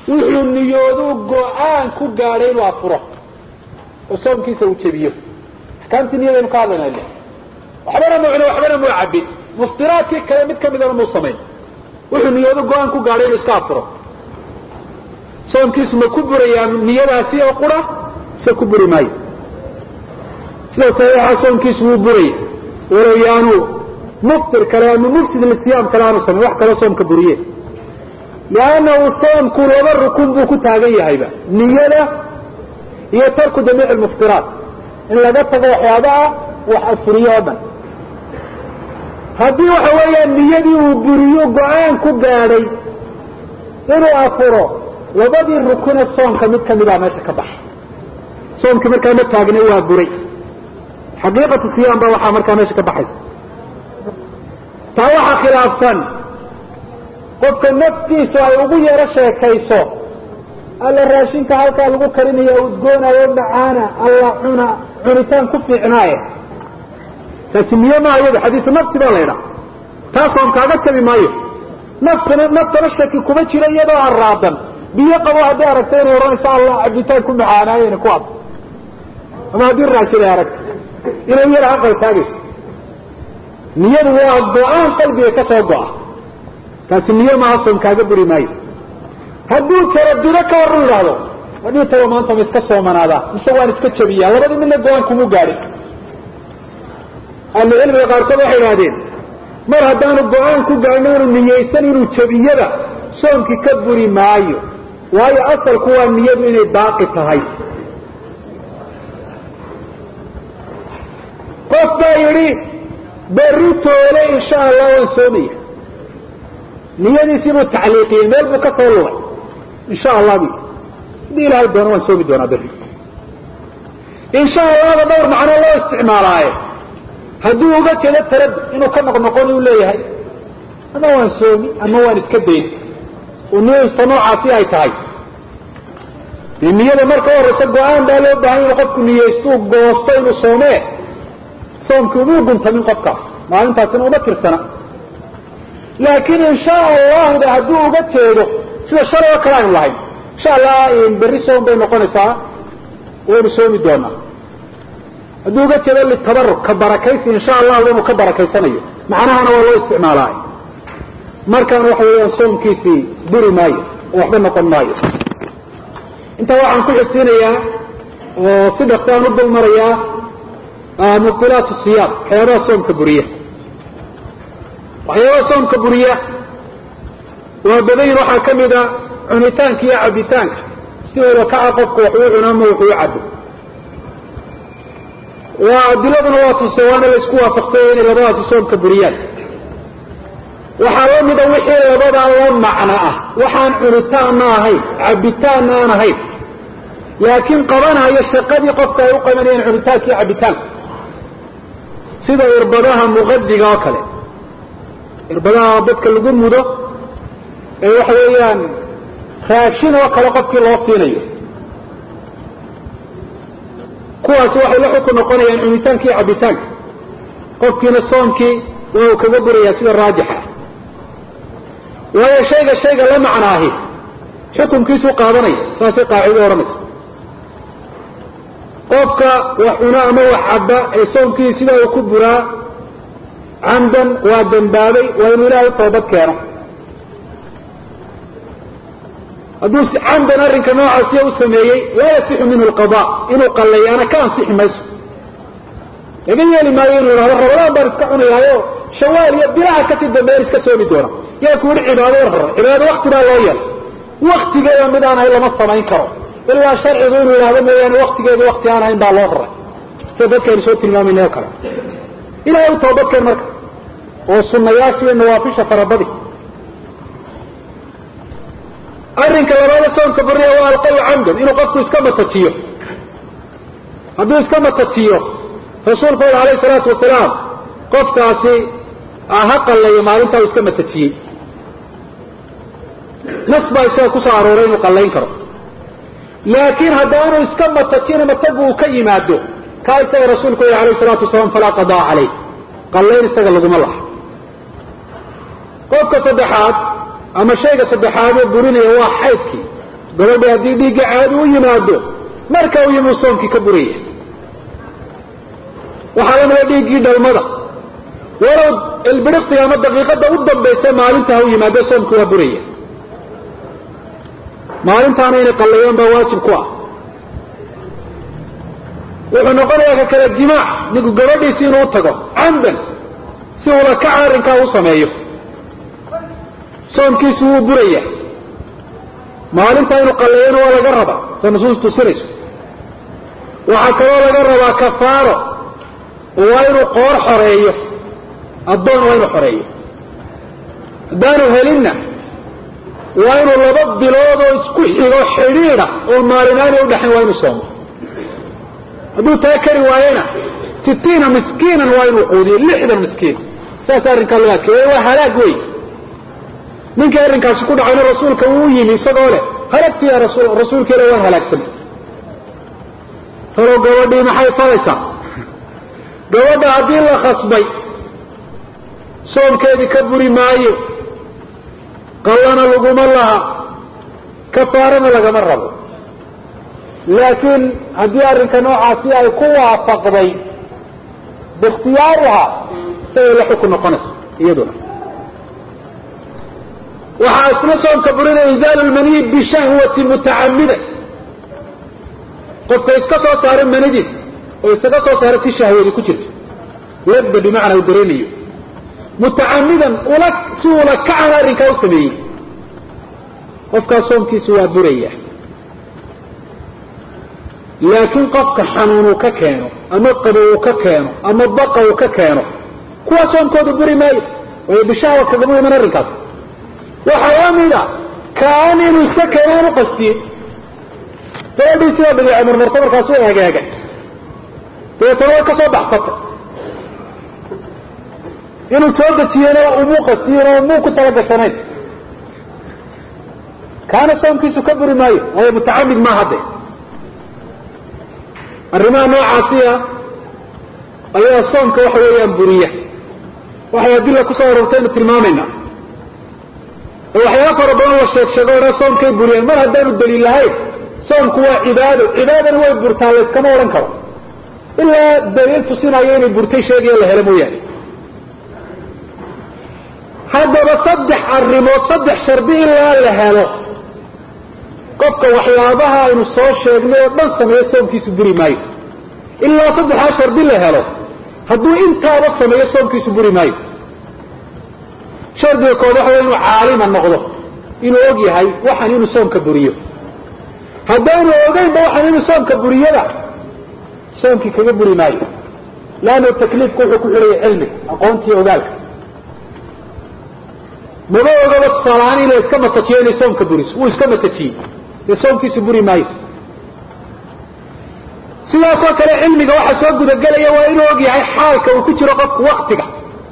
wuxuu niyooduu go-aan ku gaadhay inuu afuro oo soomkiisa uu jebiyo axkaamtii niyadaynu ka hadlayna ile waxbana muu cune waxbana muu cabin muftiraadkii kale mid kamidana muu samayn wuxuu niyoodu go-aan ku gaadhay inuu iska afuro soomkiisu ma ku burayaa niyadaasi oo qura se ku buri maayo sida saxiixa soomkiisu wuu buraya walow yaanu muftir kale ama mufsid lisiyaam kale aanu samayn wax kaloo soomka buriye liannahu soomku laba rukun buu ku taagan yahayba niyada iyo tarku jamiic lmuftiraat in laga tago waxyaabaha wax afuriyo oo dhan haddii waxa weeyaan niyadii uu buriyo go-aan ku gaadhay inuu afuro labadii rukune soomka mid kamida meesha ka baxay soomkii markaa ma taagnay waa buray xaqiiqatu siyaam baa waxaa markaa meesha ka baxaysa taa waxaa khilaafsan qofka naftiisu ay ugu yaro sheekayso alla raashinka halkaa lagu karinayo udgoonayo macaana alla cuna cunitaan ku fiicnaaye taasi niyo maaha iyada xadiisu nafsi baa la ydhaha taa soom kaaga jabi maayo naftana naftana shaki kuma jiro iyadoo araadan biyo qabo haddii aragta inay odhanayso allah cabitaan ku macaanaayena ku ad ama haddii raashin ay aragto inay yar aqaltaagayso niyadu waa go-aan qalbiga ka soo go-a taasi niyo maaha soom kaaga buri maayo hadduu taradudo ka hor u yidhaahdo wadhii tago maanta ma iska soomanaadaa mise waan iska jabiyaa labadii midna go-aan kumu gaadhin ahlucilmiga qaarkood waxay idhahdeen mar haddaanu go-aan ku gaadhno inuu niyeysan inuu jabiyada soomkii ka buri maayo waayo asalku waa niyadu inay baaqi tahay qof baa yidhi berri toole insha allah waan soomaya niyadiisii buu tacliiqiyey meel buu ka soo lugay insha allah bu hadii ilaahay doono waan soomi doonaa berri insha allahda dhowr macno loo isticmaalaaye hadduu uga jeedo tarad inuu ka noqnoqon uu leeyahay ama waan soomi ama waan iska dayn oo niyadiista noocaasi ay tahay dee niyada marka horeysa go-aan baa loo baahan inu qofku niyeystuu goosto inuu soomee soomkii umuu guntamin qofkaas maalintaasina uma tirsana laakiin insha allahda hadduu uga jeedo sida shalay oo kale aynu lahayn insha allah berri soom bay noqonaysaa waynu soomi doonaa hadduu uga jeedo litabaruk ka barakaysi insha allahu inuu ka barakaysanayo macnahana waa loo isticmaalaa markaana waxa weeyaan soomkiisii buri maayo oo waxba noqon maayo intaa waxaan ku xigsiinayaa oo si dhaktaan u dul marayaa mubtilaat siyaam waxyaabaha soomka buriya waxyaabaha soomka buriya waa badayn waxaa ka mida cunitaanka iyo cabitaanka si wada kaca qofku waxuu cuno ama wuxuu cabo waa adiladuna waa tuse waana laysku waafaqsanya inay labadaasi soomka buriyaan waxaa la mida wixii labadaa la macno ah waxaan cunitaanna ahayn cabitaanna aan ahayn laakiin qabanayo shaqadii qofka ay u qabanayeen cunitaanka iyo cabitaanka sida irbadaha muqadiga oo kale irbadaha dadka lagu mudo ee waxa weeyaan raashin oo kale qofkii loo siinayo kuwaasi waxay la xukun noqonayaan cunitaanka iyo cabitaanka qofkiina soomkii waa uu kaga burayaa sida raajixa waayo shayga shayga la macnaahi xukunkiisuu qaadanaya saasay qaacido odhanaysa qofka wax cuno ama wax cabba ee soomkii sidaa uu ku buraa camdan waa dambaabay waa inuu ilaahay toobad keeno hadduu camdan arrinka noocaasiya u sameeyey laa yasixu minhu lqada inuu qalleeyaana ka ansixi mayso laga yeeli maayo inuu ihahdo ramadaan baan iska cunayaayo shawaal iyo bilaha kasii dambeyan iska soomi doona yaa ku yihi cibaado war hore cibaado wakti baa loo yeelay waktigeeda mid aan ahayn lama samayn karo ilaa sharcigu inuu yidhahdo mooyaane waktigeedu wakti aan ahayn baa loo raray sida dadkaynu soo tilmaamayna oo kale ilahay u toobadkeen marka oo sunayaasha iyo nawaafisha farabadi arrinka labaada soomka buriya waa alqayu camdan inuu qofku iska matajiyo hadduu iska matajiyo rasuulku ul alayh salaatu wasalaam qofkaasi ha qallayo maalintaa uu iska matajiyey nas baa isaga kusoo arooray inuu qallayn karo laakiin haddaanu iska matajina matagu uu ka yimaado kaa isaga rasuulku ul alayh salaatu wasalaam falaa qadaa calayh qallayn isaga laguma laha qofka saddexaad ama shayga saddexaadee burinaya waa xaydkii gabadhi haddii dhiigga caadi u yimaado marka uu yimi soomkii ka buraya waxaa lamida dhiiggii dhalmada walow ilbiriqsiga ama daqiiqada u dambaysa maalinta ha u yimaado soomkii waa buraya maalintaana inay qallayaan baa waajib ku ah wuxuu noqonayaa ka kale jimaac ninku gabadhiisi inuu tago camdan si ula kaca arrinkaa u sameeyo soomkiisu wuu buraya maalintaa inuu qalleeyana waa laga rabaa sa nusuus tusinayso waxaa kaloo laga rabaa kafaaro oo waa inuu qoor xoreeyo addoon waa inuu xoreeyo haddaanu helinna waa inuu laba bilood oo isku xigo xidhiida oo maalinaani udhaxayn waa inuu soomo hadduu taa kari waayena sitiina miskiinan waa inuu quudiyo lixdan miskiin saas arrinkaa loo adkeey waa halaag wey ninkii arrinkaasi ku dhacayna rasuulka wuu yimi isagoo leh halagti ya rasul rasuulka ila waan halaagsanay talow gabadhii maxay falaysaa gabadha haddii la khasbay soomkeedii ka buri maayo qallana laguma laha kafaarana lagama rabo laakiin haddii arrinka noocaasi ay ku waafaqday biikhtiyaariha isagay la xukun noqonaysa iyaduna waxaa isna soomka burinaya izaalu lmaniyi bishahwati mutacamidan qofka iska soo saaro manidiis oo isaga soo saaro si shahwadi ku jirto labda bimacnaa u dareemayo mutacamidan ula si ula kacan arrinkaa u sameeyey qofkaas soomkiisu waa buraya laakiin qofka xanuun uu ka keeno ama qabo uu ka keeno ama baqa uu ka keeno kuwa soomkoodu buri maayo waayo bishahwa kagama iman arrinkaas waxaa la mida kaan inuu iska keeno aan u qastiyin gabadhii sidaa badiica marmarto markaas u hagaaga dabeetana way ka soo baxsatay inuu soo dejiyena umuu qastiyin oo umuu ku talagashanayn kaana soomkiisu ka buri maayo waayo mutacamid maa hadde arrimaha noocaasiya ayaa soomka waxa weeyaan buriya waxay adila kusoo arortaynu tilmaamayna oo waxyaala fara badan la sheeg sheego odhan soomkay buriyeen mar haddaanu daliil lahayn soomku waa cibaado cibaadana way burtaa layskama odhan karo ilaa daliil tusinayo inay burtay sheegaya la helo mooyaane haddaba saddex arrimood saddex shardi ilaa la helo qofka waxyaabaha aynu soo sheegnay oo dhan sameeyo soomkiisu buri maayo ilaa saddexdaa shardi la helo hadduu intaaba sameeyo soomkiisu buri maayo shardiga kood waxa way inuu caalima noqdo inuu og yahay waxaan inuu soomka buriyo haddaanu ogeynba waxaan inuu soomka buriyada soomkii kaga buri maayo leanna takliifku wuxuu ku xidhaya cilmiga aqoontii ogaalka maba ogaba tusaalahaan in la iska matajiyo inay soomka buriso wuu iska matajiyey dee soomkiisu buri maayo sidaasoo kale cilmiga waxa soo gudagelaya waa inuu og yahay xaalka uu ku jiro qofku waktiga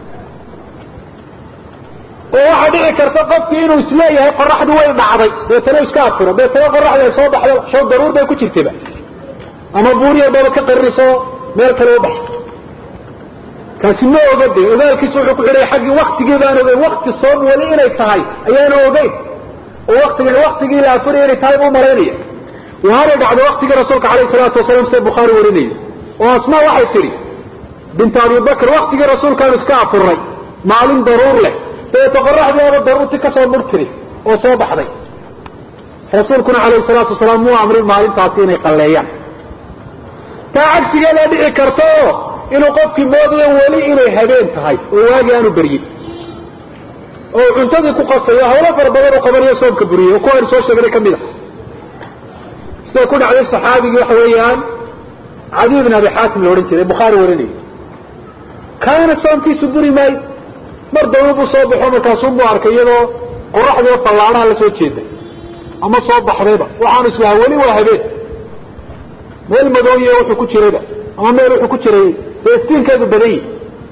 oo waxaa dhici karta qofkii inuu isleeyahay qoraxdu way dhacday deetana iska afuro deetana qoraxdu ay soo baxdo show daruur bay ku jirtayba ama buuriyababa ka qaririso meel kale u baxo kaasi ma oga de ogaalkiisu wuxuu ku xidhay xaggii waktigii baan ogeyn wakti soom weli inay tahay ayaana ogeyn oo waktiga waktigii la afuraya inay tahay buu malaynaya waana dhacdo waktigii rasuulka alayh salaatu wasalaam sida bukhaari warinayo oo asmaa waxay tidhi binta abibakr waktigii rasuulkaanu iska afurnay maalin daruur leh dabeeto qoraxdiiaba daruurti kasoo mur tiri oo soo baxday rasuulkuna alayh salaatu wasalaam muu amrin maalintaasi inay qalleeyaan taa cagsigeedaa dhici karta oo inuu qofkii moodayo weli inay habeen tahay oo waagii aanu beryin oo cuntadii ku qasayo hawlo fara badan oo qabanayo soomka buriyey oo kuwaanu soo sheegnay ka mid a sida ku dhacday saxaabigii waxa weeyaan cadiy bn abi xaatim la odhan jiray bukhaari warinayay kaana soomkiisu buri maayo mar dawla buu soo baxo markaasuunbuu arkay iyadoo qoraxdiio fallaanaha la soo jeeday ama soo baxdayba waxaanu islaha weli waa habeen meel madooye wuxuu ku jirayba ama meel wuxuu ku jiray dee iftiinkeedu badan yihi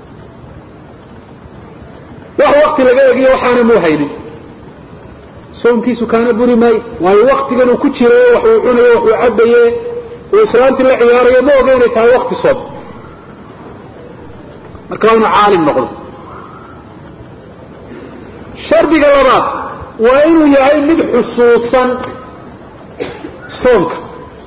wax wakti laga egiyo waxaana muu haynin soomkiisu kaana buri maayo waayo waktigan uu ku jirayo wax uu cunayo wax uu cabaye uu islaantii la ciyaarayo ma oga inay tahay wakti soom marka waa inuu caalim noqdo shardiga labaad waa inuu yahay mid xusuusan soonka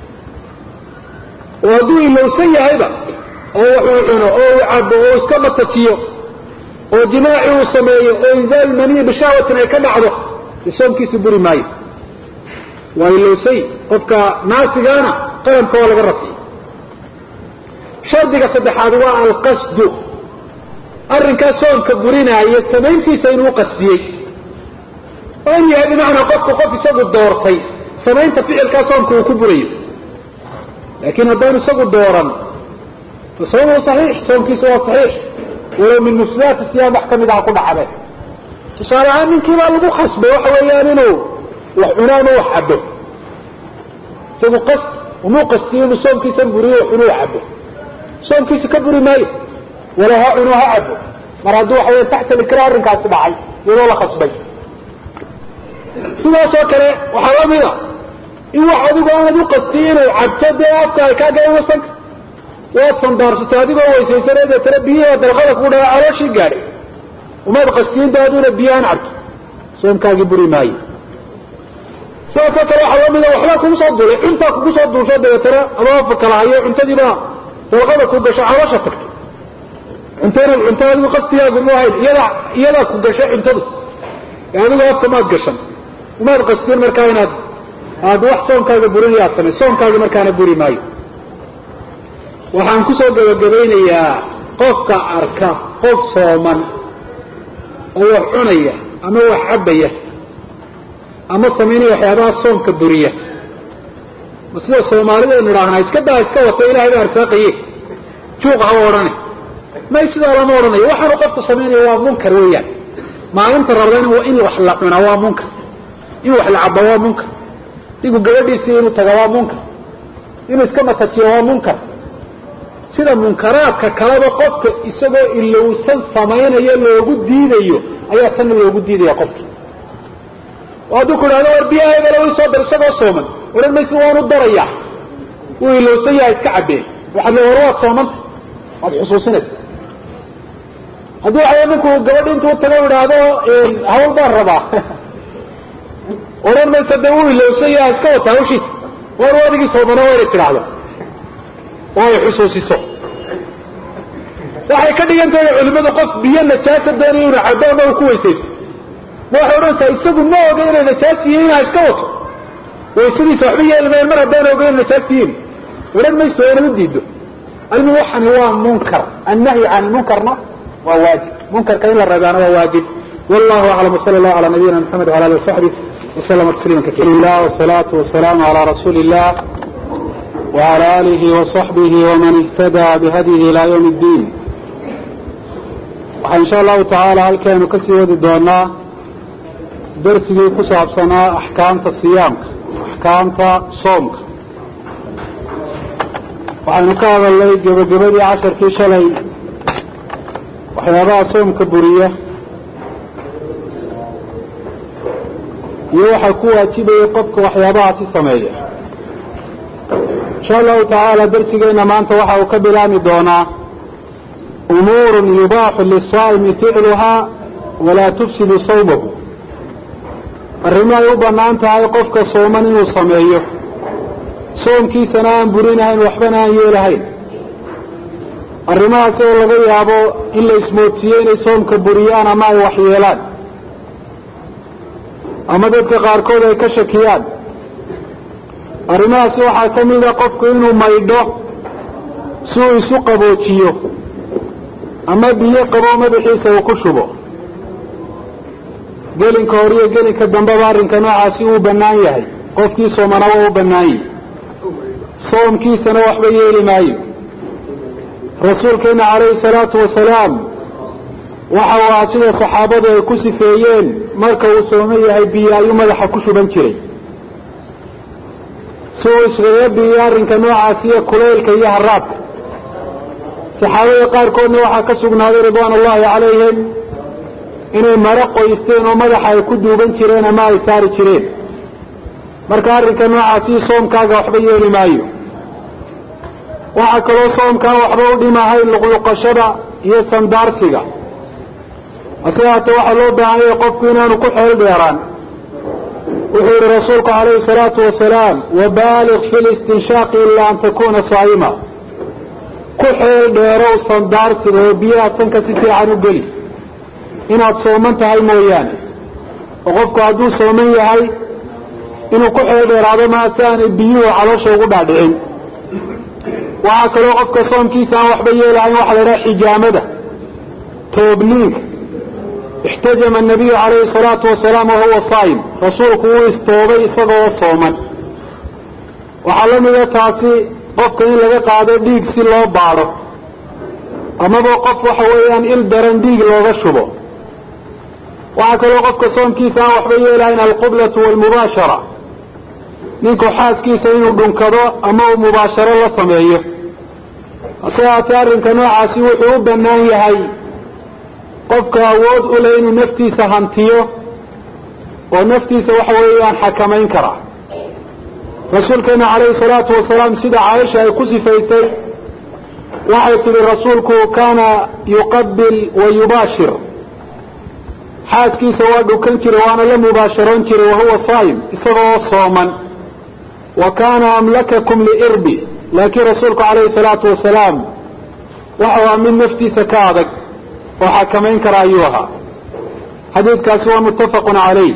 oo hadduu ilowsan yahayba oo wuxuu cuno oo uu cabo oo iska batajiyo oo jimaaci uu sameeyo oo inzaal maniyi bishaawatin ay ka dhacdo de soomkiisu buri maayo waa ilowsay qofka naasigaana qalamka waa laga rafiya shardiga saddexaad waa alqasdu arrinkaa soomka burinaaya samayntiisa inuu qasdiyey oo in yahay bimacnaa qofku qof isagu doortay samaynta ficilkaa soomka uu ku burayo laakiin haddaanu isagu dooran fa sawmuhu saxiix soomkiisa waa saxiix walow min mufsidaati siyaam wax kamid aha ku dhacde tusaale ahaan ninkii baa lagu khasbay waxa weeyaan inuu wax cuno ama wax cabo isagu qasd umuu qastiyo inuu soomkiisa buriyo wax cuno wax cabo soomkiisa ka buri maayo walow ha cuno ha cabo mar hadduu waxa weya taxta likra arrinkaasi dhacay iyadoo la khasbay sidaasoo kale waxaa la mida in wax adigu aanad u qastiyo inay cabto dee afka ay kaa galan wasanka waad sandaarsatay adigoo weysaysanay deetana biyihii dalqada ku dhaca calooshii gaadhay umaad qastiyin daaduuna biyahan cabto soomkaagii buri maayo sidaasoo kale waxaa la mida waxbaa kugu soo duulay cuntaa kugu soo duulsho dabeetana ama afa kala hayo cuntadiibaa dalqada ku gasho caloosha tagto cuntana cunto adigu qastigaagu mu ahayn iyadaa iyadaa ku gashay cuntadu adigu afka maad gashan umaad qastiin markaa inaad aad wax soonkaaga burinaya ad samay soonkaagi markaana buri maayo waxaan kusoo gabagabaynayaa qofka arka qof sooman oo wax cunaya ama wax cabbaya ama samaynaya waxyaabaha soomka buriya ma sida soomaalidaynu idhaahnaa iska daa iska wato ilahay baa arsaaqaye juuq haba odhane may sidaa lama odhanayo waxaanu qofku samaynaya waa munkar weeyaan maalinta rabda in wax la cunaa waa munkar in wax la caba waa munkar digu gabadhiisii inuu taga waa munkar inuu iska matajiyo waa munkar sida munkaraadka kaleba qofka isagoo ilowsan samaynayo loogu diidayo ayaa tanna loogu diidaya qofki oo hadduu ku idhahdo war biyahaygala way soo dar isagoo sooman odhan maysi waanu darayaa wuu ilowsan yahay iska cabbeen waxaad le war waad soomanta waad xusuusinaysa haddii waxaw ninku gabadhi intuu tago idhaahdo hawl baan rabaa odhan maysa dee wuu ilowsan yahay iska wata hawshiisa war adigii soomana waa inay tidhaahdo oo ay xusuusiso waxay ka dhigan tahay culimadu qof biyo najaasa doonaya inu cabo ama uu ku weysaysto ma waxay odhanaysaa isagu ma oga inay najaas yihiin inaa iska wato waysadiisa waxba yeelmayn mar haddaan ogeyn najaas yihiin odhan mayso waa inad u diido almi waxani waa munkar annahyu can munkarna waa waajib munkarka in la reebaana waa waajib wallahu aclam wsala allahu ala nabiyina maxamed wala alih wasaxbih waslama tasliima kaiira ilah wasalaatu wasalaamu ala rasuuli illah wala alihi wasaxbihi waman ihtadaa bihadyihi ila ywm اddiin waxaa insha allahu tacaala halkeenu kasii wadi doonaa darsigii ku saabsanaa axkaamta siyaamka axkaamta soomka waxaynu ka hadalnay gebagabadii casharkii shalay waxyaabaha soomka buriya iyo waxaa ku waajibayay qofka waxyaabahaasi sameeya insha allahu tacaala darsigeena maanta waxa uu ka bilaami doonaa umuurun yubaaxu lisaa'imi ficluhaa walaa tufsidu sawmahu arrimo ay u bannaan tahay qofka sooman inuu sameeyo soomkiisana aan burinahayn waxbana aan yeelahayn arrimahaasi oo laga yaabo in la ismoodsiiyo inay soomka buriyaan ama ay waxyeelaan ama dadka qaarkood ay ka shakiyaan arrimahaasi waxaa ka mida qofku inuu maydho si uu isu qaboojiyo ama biyo qabo madaxiisa uu ku shubo gelinka hore iyo gelinka dambeba arrinka noocaasi uu bannaan yahay qofkii soomana waa u bannaan yahi soomkiisana waxba yeeli maayo rasuulkeena calayhi salaatu wasalaam waxa uu ahaa sida saxaabadu ay ku sifeeyeen marka uu sooman yahay biyo ayuu madaxa ku shuban jiray si uu iskaga biyo arrinka noocaasi iyo kulaylka iyo haraadka saxaabada qaarkoodna waxaa ka sugnaaday ridwaan ullahi calayhim inay maro qoysteen oo madaxa ay ku duuban jireen ama ay saari jireen marka arrinka noocaasi soomkaaga waxba yeeli maayo waxaa kaloo soomkaan waxba u dhimahay luqluqashada iyo sandaarsiga hase haatee waxaa loo baahan yahay qofku inaanu ku xeel dheeraan wuxuu yihi rasuulku calayhi salaatu wasalaam wabaaliq fi listinshaaqi ilaa an takuna saa'ima ku xeel dheerow sandaarsiga oo biyaha sanka si fiican u geli inaad sooman tahay mooyaane oo qofku hadduu sooman yahay inuu ku xeel dheeraado maa si aanay biyuhu caloosha ugu dhaadhicin waxaa kaloo qofka soomkiisa aan waxba yeelahayn waxa la idhaha xijaamada toobniinka ixtajama anabiyu calayhi salaatu wasalaam wahuwa saa'im rasuulku wuu istoobay isagoo sooman waxaa la mida taasi qofka in laga qaado dhiig si loo baadho amaba qof waxa weeyaan il daran dhiig looga shubo waxaa kaloo qofka soomkiisa aan waxba yeelahayn alqublatu waalmubaashara ninku xaaskiisa inuu dhunkado ama uu mubaasharo la sameeyo hase haatee arrinka noocaasi wuxuu u bannaan yahay qofka awood u leh inuu naftiisa hantiyo oo naftiisa waxa weeyaan xakamayn kara rasuulkeena calayhi salaatu wasalaam sida caaisha ay ku sifaysay waxay tidhi rasuulku kaana yuqabil wa yubaashir xaaskiisa waa dhukan jiray waana la mubaasharoon jiray wahuwa saa'im isagoo sooman wa kaana amlakakum liirbi laakiin rasuulku calayhi salaatu wasalaam waxau ahaa mid naftiisa ka adag oo xakamayn kara ayuu ahaa xadiidkaasi waa muttafaqun calayh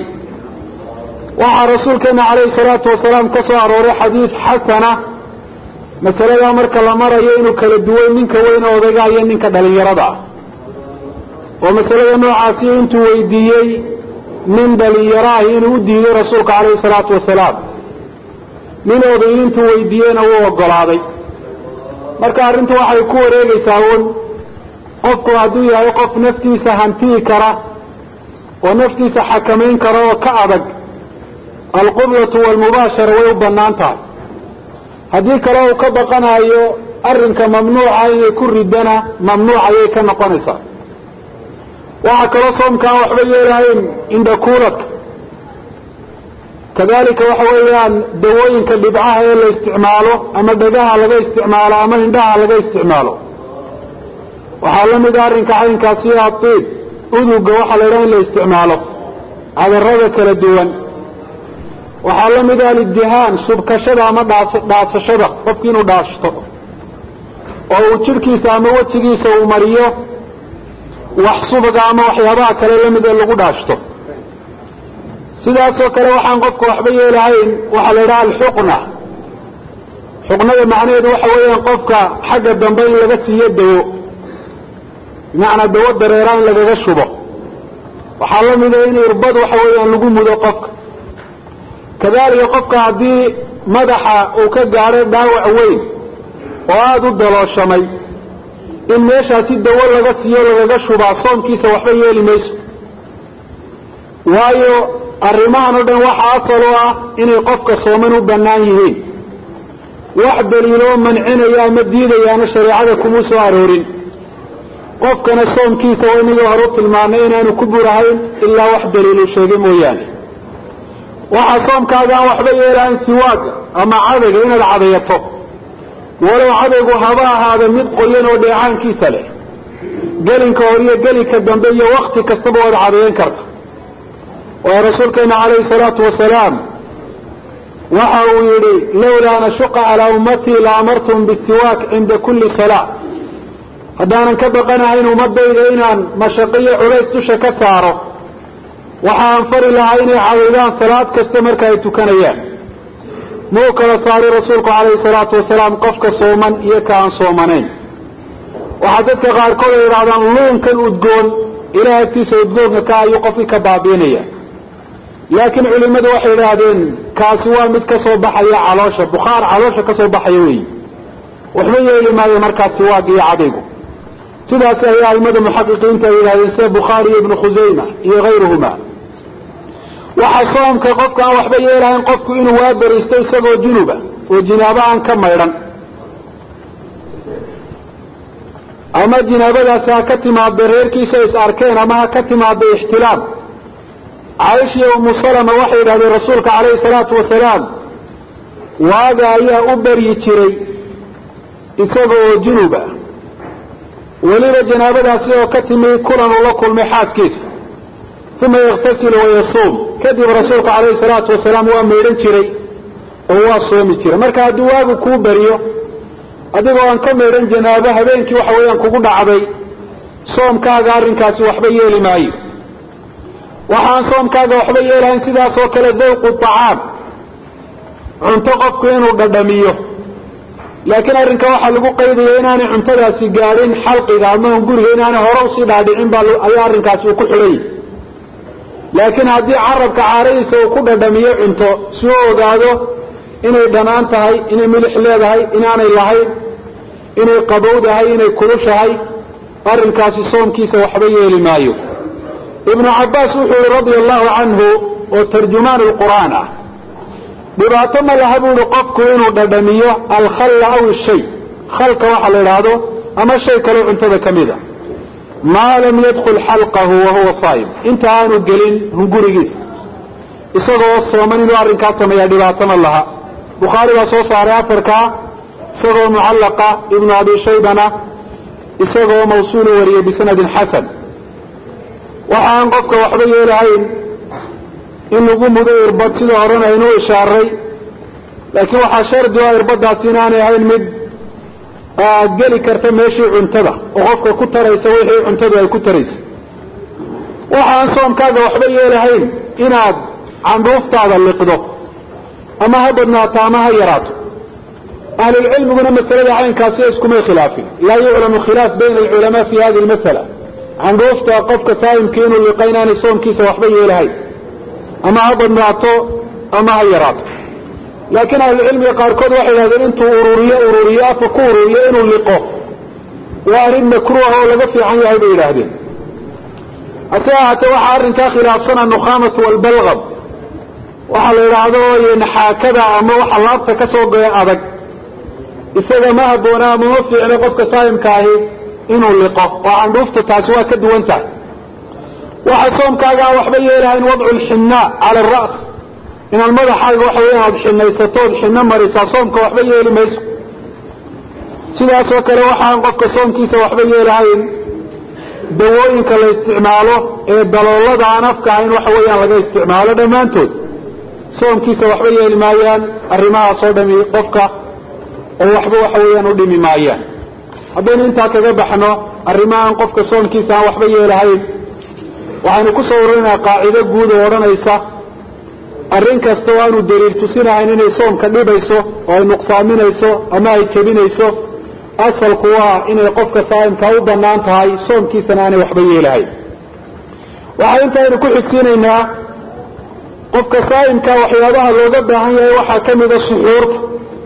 waxaa rasuulkeena calayhi salaatu wasalaam ka soo arooray xadiid xasana masaladaa marka la marayo inuu kala duway ninka weyn odayga iyo ninka dhalinyarada ah oo masalada noocaasi intuu weydiiyey nin dhalinyaro ah inuu u diiday rasuulka calayhi salaatu wasalaam nin oday intuu weydiiyeyna wuu ogolaaday marka arrintu waxay ku wareegaysaa uun qofku hadduu yahay qof naftiisa hantiyi kara oo naftiisa xakamayn kara oo ka adag alqublatu waalmubaashara way u bannaan tahay haddii kale uu ka baqanayo arrinka mamnuuca inay ku ridana mamnuuc ayay ka noqonaysaa waxaa kaloo soomkaan waxba yeelahayn indhakuuladka kadalika waxa weeyaan dawooyinka dhibcaha ee la isticmaalo ama dhagaha laga isticmaalo ama indhaha laga isticmaalo waxaa la mida arrinka caynkaasi adiib uduga waxaa la idhaha in la isticmaalo cadarada kala duwan waxaa la mida aliddihaan subkashada ama dhaasashada qofki inuu dhaashto oo uu jidhkiisa ama wejigiisa uu mariyo wax subaga ama waxyaabaha kale lamid ee lagu dhaashto sidaasoo kale waxaan qofka waxba yeelahayn waxaa la idhaha alxuqna xuqnada macnaheedu waxa weeyaan qofka xagga dambe in laga siiyo dawo bimacnaa dawo dareera in lagaga shubo waxaa la mida in irbad waxa weeyaan lagu mudo qofka kadalika qofka haddii madaxa uu ka gaadho dhaawac weyn oo aada u dalooshamay in meeshaasi dawo laga siiyo lagaga shubaa soomkiisa waxba yeeli mayso waayo arrimahan o dhan waxa asal u ah inay qofka sooman u bannaan yihiin wax daliiloo mancinaya ama diidayaana shareecada kumuu soo aroorin qofkana soomkiisa waa inagii hore u tilmaanay inaanu ku burahayn ilaa wax daliilu sheegay mooyaane waxaa soomkaaga aan waxba yeelahayn siwaaga ama cadayga inaad cadayato walow cadaygu haba ahaada mid qoyan oo dheecaankiisa leh gelinka hor iyo gelinka dambe iyo wakti kastaba waad cadayan karta waayo rasuulkeena calayhi salaatu wasalaam waxa uu yidhi lawlaa an ashuqa calaa ummatii la amartum bisiwaak cinda kulli salaa haddaanan ka baqanahayn ummadayda inaan mashaqiyo culays dusha ka saaro waxa aan fari lahaa inay cadaydaan salaad kasta marka ay tukanayaan muu kala saaray rasuulku calayhi salaatu wasalaam qofka sooman iyo ka aan soomanayn waxaa dadka qaarkood ay idhahdaan luunkan udgoon ilaah agtiisa udgoonka ka ayuu qofkii ka baabiinaya laakiin culimmadu waxay idhaahdeen kaasi waa mid ka soo baxaya caloosha bukhaar caloosha ka soo baxaya weeyi waxba yeeli maayo markaasi waag iyo cadaygu sidaas ayaa aimada muxaqiqiinta ay yidhahdeen sida bukhaari iyo ibnu khusayma iyo hayruhuma waxaa soomka qofka aan waxba yeelahayn qofku inuu waa beriisto isagoo junuba oo jinaabo aan ka maydhan ama jinaabadaasi ha ka timaada reerkiisa is arkeen ama ha ka timaada ixtilaam caaisha iyo umu salama waxay yidhahdeen rasuulka calayhi salaatu wasalaam waaga ayaa u beryi jiray isaga oo junuba weliba janaabadaasi oo ka timi kulan uu la kulmay xaaskiisa uma yaktasilu wayasuum kadib rasuulku calayhi salaatu wasalaam waa maydhan jiray oo waa soomi jiray marka hadduu waagu kuu beriyo adigoo aan ka maydhan janaabo habeenkii waxa weeyaan kugu dhacday soomkaaga arrinkaasi waxba yeeli maayo waxaan soomkaaga waxba yeelahayn sidaas oo kale dawqu acaam cunto qofku inuu dhadhamiyo laakiin arrinka waxaa lagu qaydaya inaanay cuntadaasi gaadhin xalqiga ama guriga inaanay hore usii dhaadhicin baa ayaa arrinkaasi uu ku xidhanyay laakiin haddii carabka caaradiisa uu ku dhadhamiyo cunto si u ogaado inay dhanaan tahay inay milix leedahay inaanay lahayn inay qabowdahay inay kulushahay arrinkaasi soomkiisa waxba yeeli maayo ibnu cabbaas wuxuu yihi radia allahu canhu oo tarjumaan lqur'aan ah dhibaato ma laha buu ihi qofku inuu dhadhamiyo alkhalla aw ishay khalka waxa la idhaahdo ama shay kaleo cuntada ka mida maa lam yadkul xalqahu wahuwa saa'im inta aanu gelin hungurigiisa isagoo sooman inuu arrinkaa sameeyaa dhibaato ma laha bukhaari baa soo saaray afarkaa isagoo mucallaqa ibnu abi shaybana isagoo mawsuulu wariyey bisanadin xasan waxaan qofka waxba yeelahayn in lagu mudo irbad sida horena aynuu ishaaray laakiin waxaa shardi o irbadaasi inaanay ahayn mid geli karta meeshii cuntada oo qofka ku taraysa wixii cuntadu ay ku taraysa waxaan soomkaaga waxba yeelahayn inaad candhuuftaada liqdo ama ha badnaato ama ha yaraato ahlulcilmiguna masalada caynkaasi iskumay khilaafin laa yuclamu khilaaf bayna alculamaa fi hadi lmasala candhuufta qofka saa'imkii inuu liqa inaanay soomkiisa waxba yeelahayn ama ha badnaato ama ha yaraato laakiin ahlucilmiga qaarkood waxay yidhahdeen intuu ururiyo ururiyo afa ku ururiyo inuu liqo waa arrin makruuha oo laga fiican yahay bay yidhaahdeen hase ahaatee waxaa arrinkaa khilaafsan annukhaamatu walbalgam waxaa la yidhaahdo naxaakada ama waxa laabta ka soo goya adag isaga ma habboona ama ma fiicno qofka saa'imka ahi inuu liqo oo candhuufta taasi waa ka duwan tahay waxa soomkaaga aan waxba yeelahayn wadcu lxinnaa cala aras inaad madaxaaga waxa weya aad xinaysato ood xinno marisaa soomka waxba yeeli mayso sidaasoo kale waxaan qofka soomkiisa waxba yeelahayn dawooyinka la isticmaalo ee daloolada aan afka ahayn waxa weeyaan laga isticmaalo dhammaantood soomkiisa waxba yeeli maayaan arrimahaas oo dhami qofka oo waxba waxa weeyaan u dhimi maayaan haddaynu intaa kaga baxno arrimahaan qofka soomkiisa aan waxba yeelahayn waxaynu ku soo ururinayaa qaacido guud oo odhanaysa arrin kasta oo aanu daliil tusinahayn inay soomka dhibayso oo ay nuqsaaminayso ama ay jebinayso asalku waa inay qofka saa'imka u bannaan tahay soomkiisana aanay waxba yeelahayn waxaa intaaynu ku xigsiinaynaa qofka saa'imka waxyaabaha looga baahan yahay waxaa ka mida suxuurta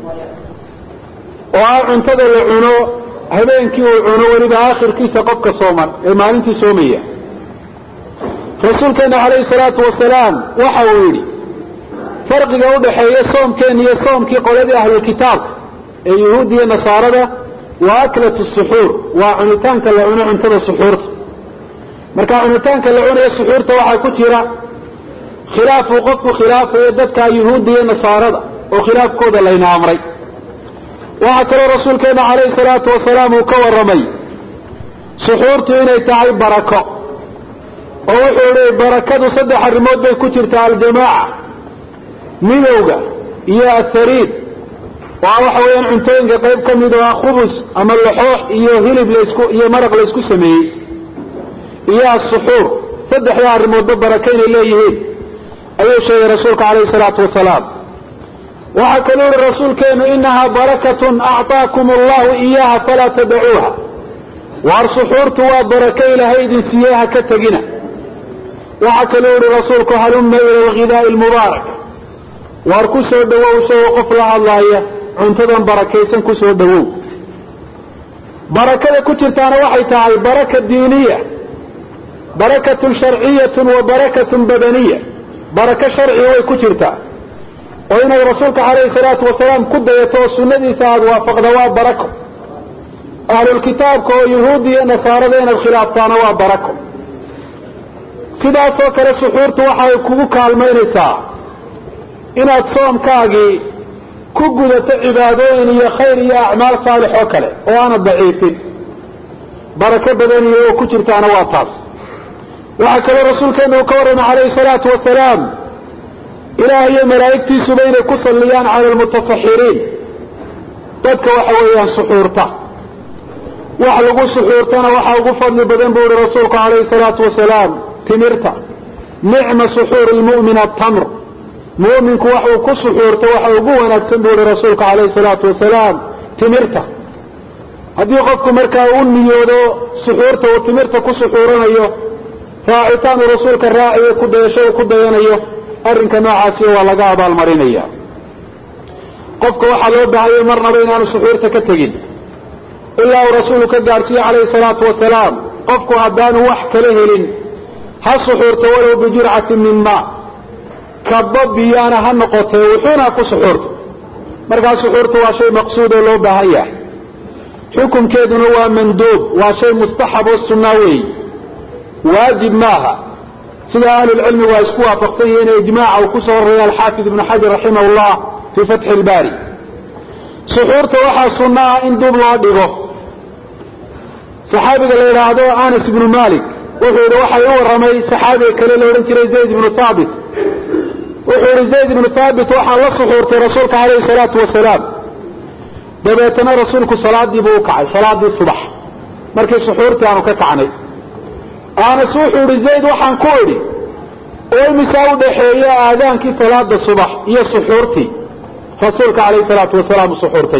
oo ah cuntada la cuno habeenkii uu cuno weliba aakhirkiisa qofka sooman ee maalintii soomaya rasuulkeena calayhi salaatu wasalaam waxa uu yidhi farqiga udhaxeeya soomkeena iyo soomkii qoladii ahlulkitaabka ee yuhuud iyo nasaarada waa aklatu suxuur waa cunitaanka la cuno cuntada suxuurta marka cunitaanka la cunayo suxuurta waxaa ku jira khilaafuu qofku khilaafayo dadka yuhuudda iyo nasaarada oo khilaafkooda layna amray waxaa kaloo rasuulkeena calayhi salaatu wasalaam uu ka warramay suxuurtu inay tahay barako oo wuxuu ihi barakadu saddex arrimood bay ku jirtaa aljamaaca midowga iyo athariid oo ah waxa weeyaan cuntooyinka qayb ka mid oo ah khubus ama laxoox iyo hilib laysku iyo maraq laysku sameeyey iyo asuxuur saddexdaa arrimoodba baraka inay leeyihiin ayuu sheegay rasuulka calayhi salaatu wasalaam waxaa kaluu yihi rasuulkeenu inahaa barakatun acطaakum allahu iyaha falaa tadacuuha waar suxuurtu waa barako ilaahay idin siiyey ha ka tegina waxaa kaluu yihi rasuulku halumma ila alghidaa'i almubaarak waar ku soo dhowow isagoo qof la hadlaaya cuntadan barakaysan ku soo dhowow barakada ku jirtaana waxay tahay baraka diiniya barakatun sharciyatun wa barakatun badaniya barako sharciga way ku jirtaa oo inaad rasuulka calayhi salaatu wasalaam ku dayato oo sunnadiisa aada waafaqda waa barako ahlulkitaabka oo yuhuudda iyo nasaarada inaad khilaaftaana waa barako sidaasoo kale suxuurtu waxay kugu kaalmaynaysaa inaad soomkaagii ku gudato cibaadooyin iyo khayr iyo acmaal saalix oo kale oo aanad daciifin barako badaniya oo ku jirtaana waa taas waxaa kaloo rasuulkeena uu ka warramay calayhi salaatu wasalaam ilaah iyo malaa'igtiisuba inay ku salliyaan cala almutasaxiriin dadka waxa weeyaan suxuurta wax lagu suxuurtana waxaa ugu fadli badan buu ihi rasuulku calayhi salaatu wasalaam timirta nicma suxuur lmu'min atamr mu'minku wax uu ku suxuurto waxa ugu wanaagsan buu ihi rasuulku calayhi salaatu wasalaam timirta haddii qofku markaa u niyoodo suxuurta uu timirta ku suxuuranayo raacitaan uu rasuulka raaciyo ku dayasho uu ku dayanayo arrinka noocaasi waa laga abaalmarinaya qofka waxaa loo baahayay marnaba inaanu suxuurta ka tegin ilaa uu rasuulku ka gaadhsiiye calayhi salaatu wasalaam qofku haddaanu wax kala helin ha suxuurto walow bijurcatin min maa kaba biyaana ha noqotee wuxuuna ha ku suxuurto markaa suxuurta waa shay maqsuud oo loo baahan yahay xukunkeeduna waa manduub waa shay mustaxab oo sunnaa weey waajib maaha sida ahlulcilmi waa isku waafaqsan yihiin ijmaaca uu ku soo roraya alxaafid ibnu xajar raximah llah fii fatxi ilbaari suxuurta waxaa sunna ah in dub loo dhigo saxaabiga la yidhaahdo anas ibnu malik wuxuu yidhi waxay u warramay saxaabiga kale la odhan jiray zayd ibnu haabit wuxuu yidhi zayd ibnu haabit waxaa la suxuurtay rasuulka calayhi salaatu wasalaam dabeetana rasuulku salaadii buu u kacay salaadii subax markii suxuurtii aanu ka kacnay anas wuxuu yidhi zayd waxaan ku idhi oo imisaa u dhaxeeya aadaankii salaada subax iyo suxuurtii rasuulka calayhi salaatu wasalaam uu suxuurtay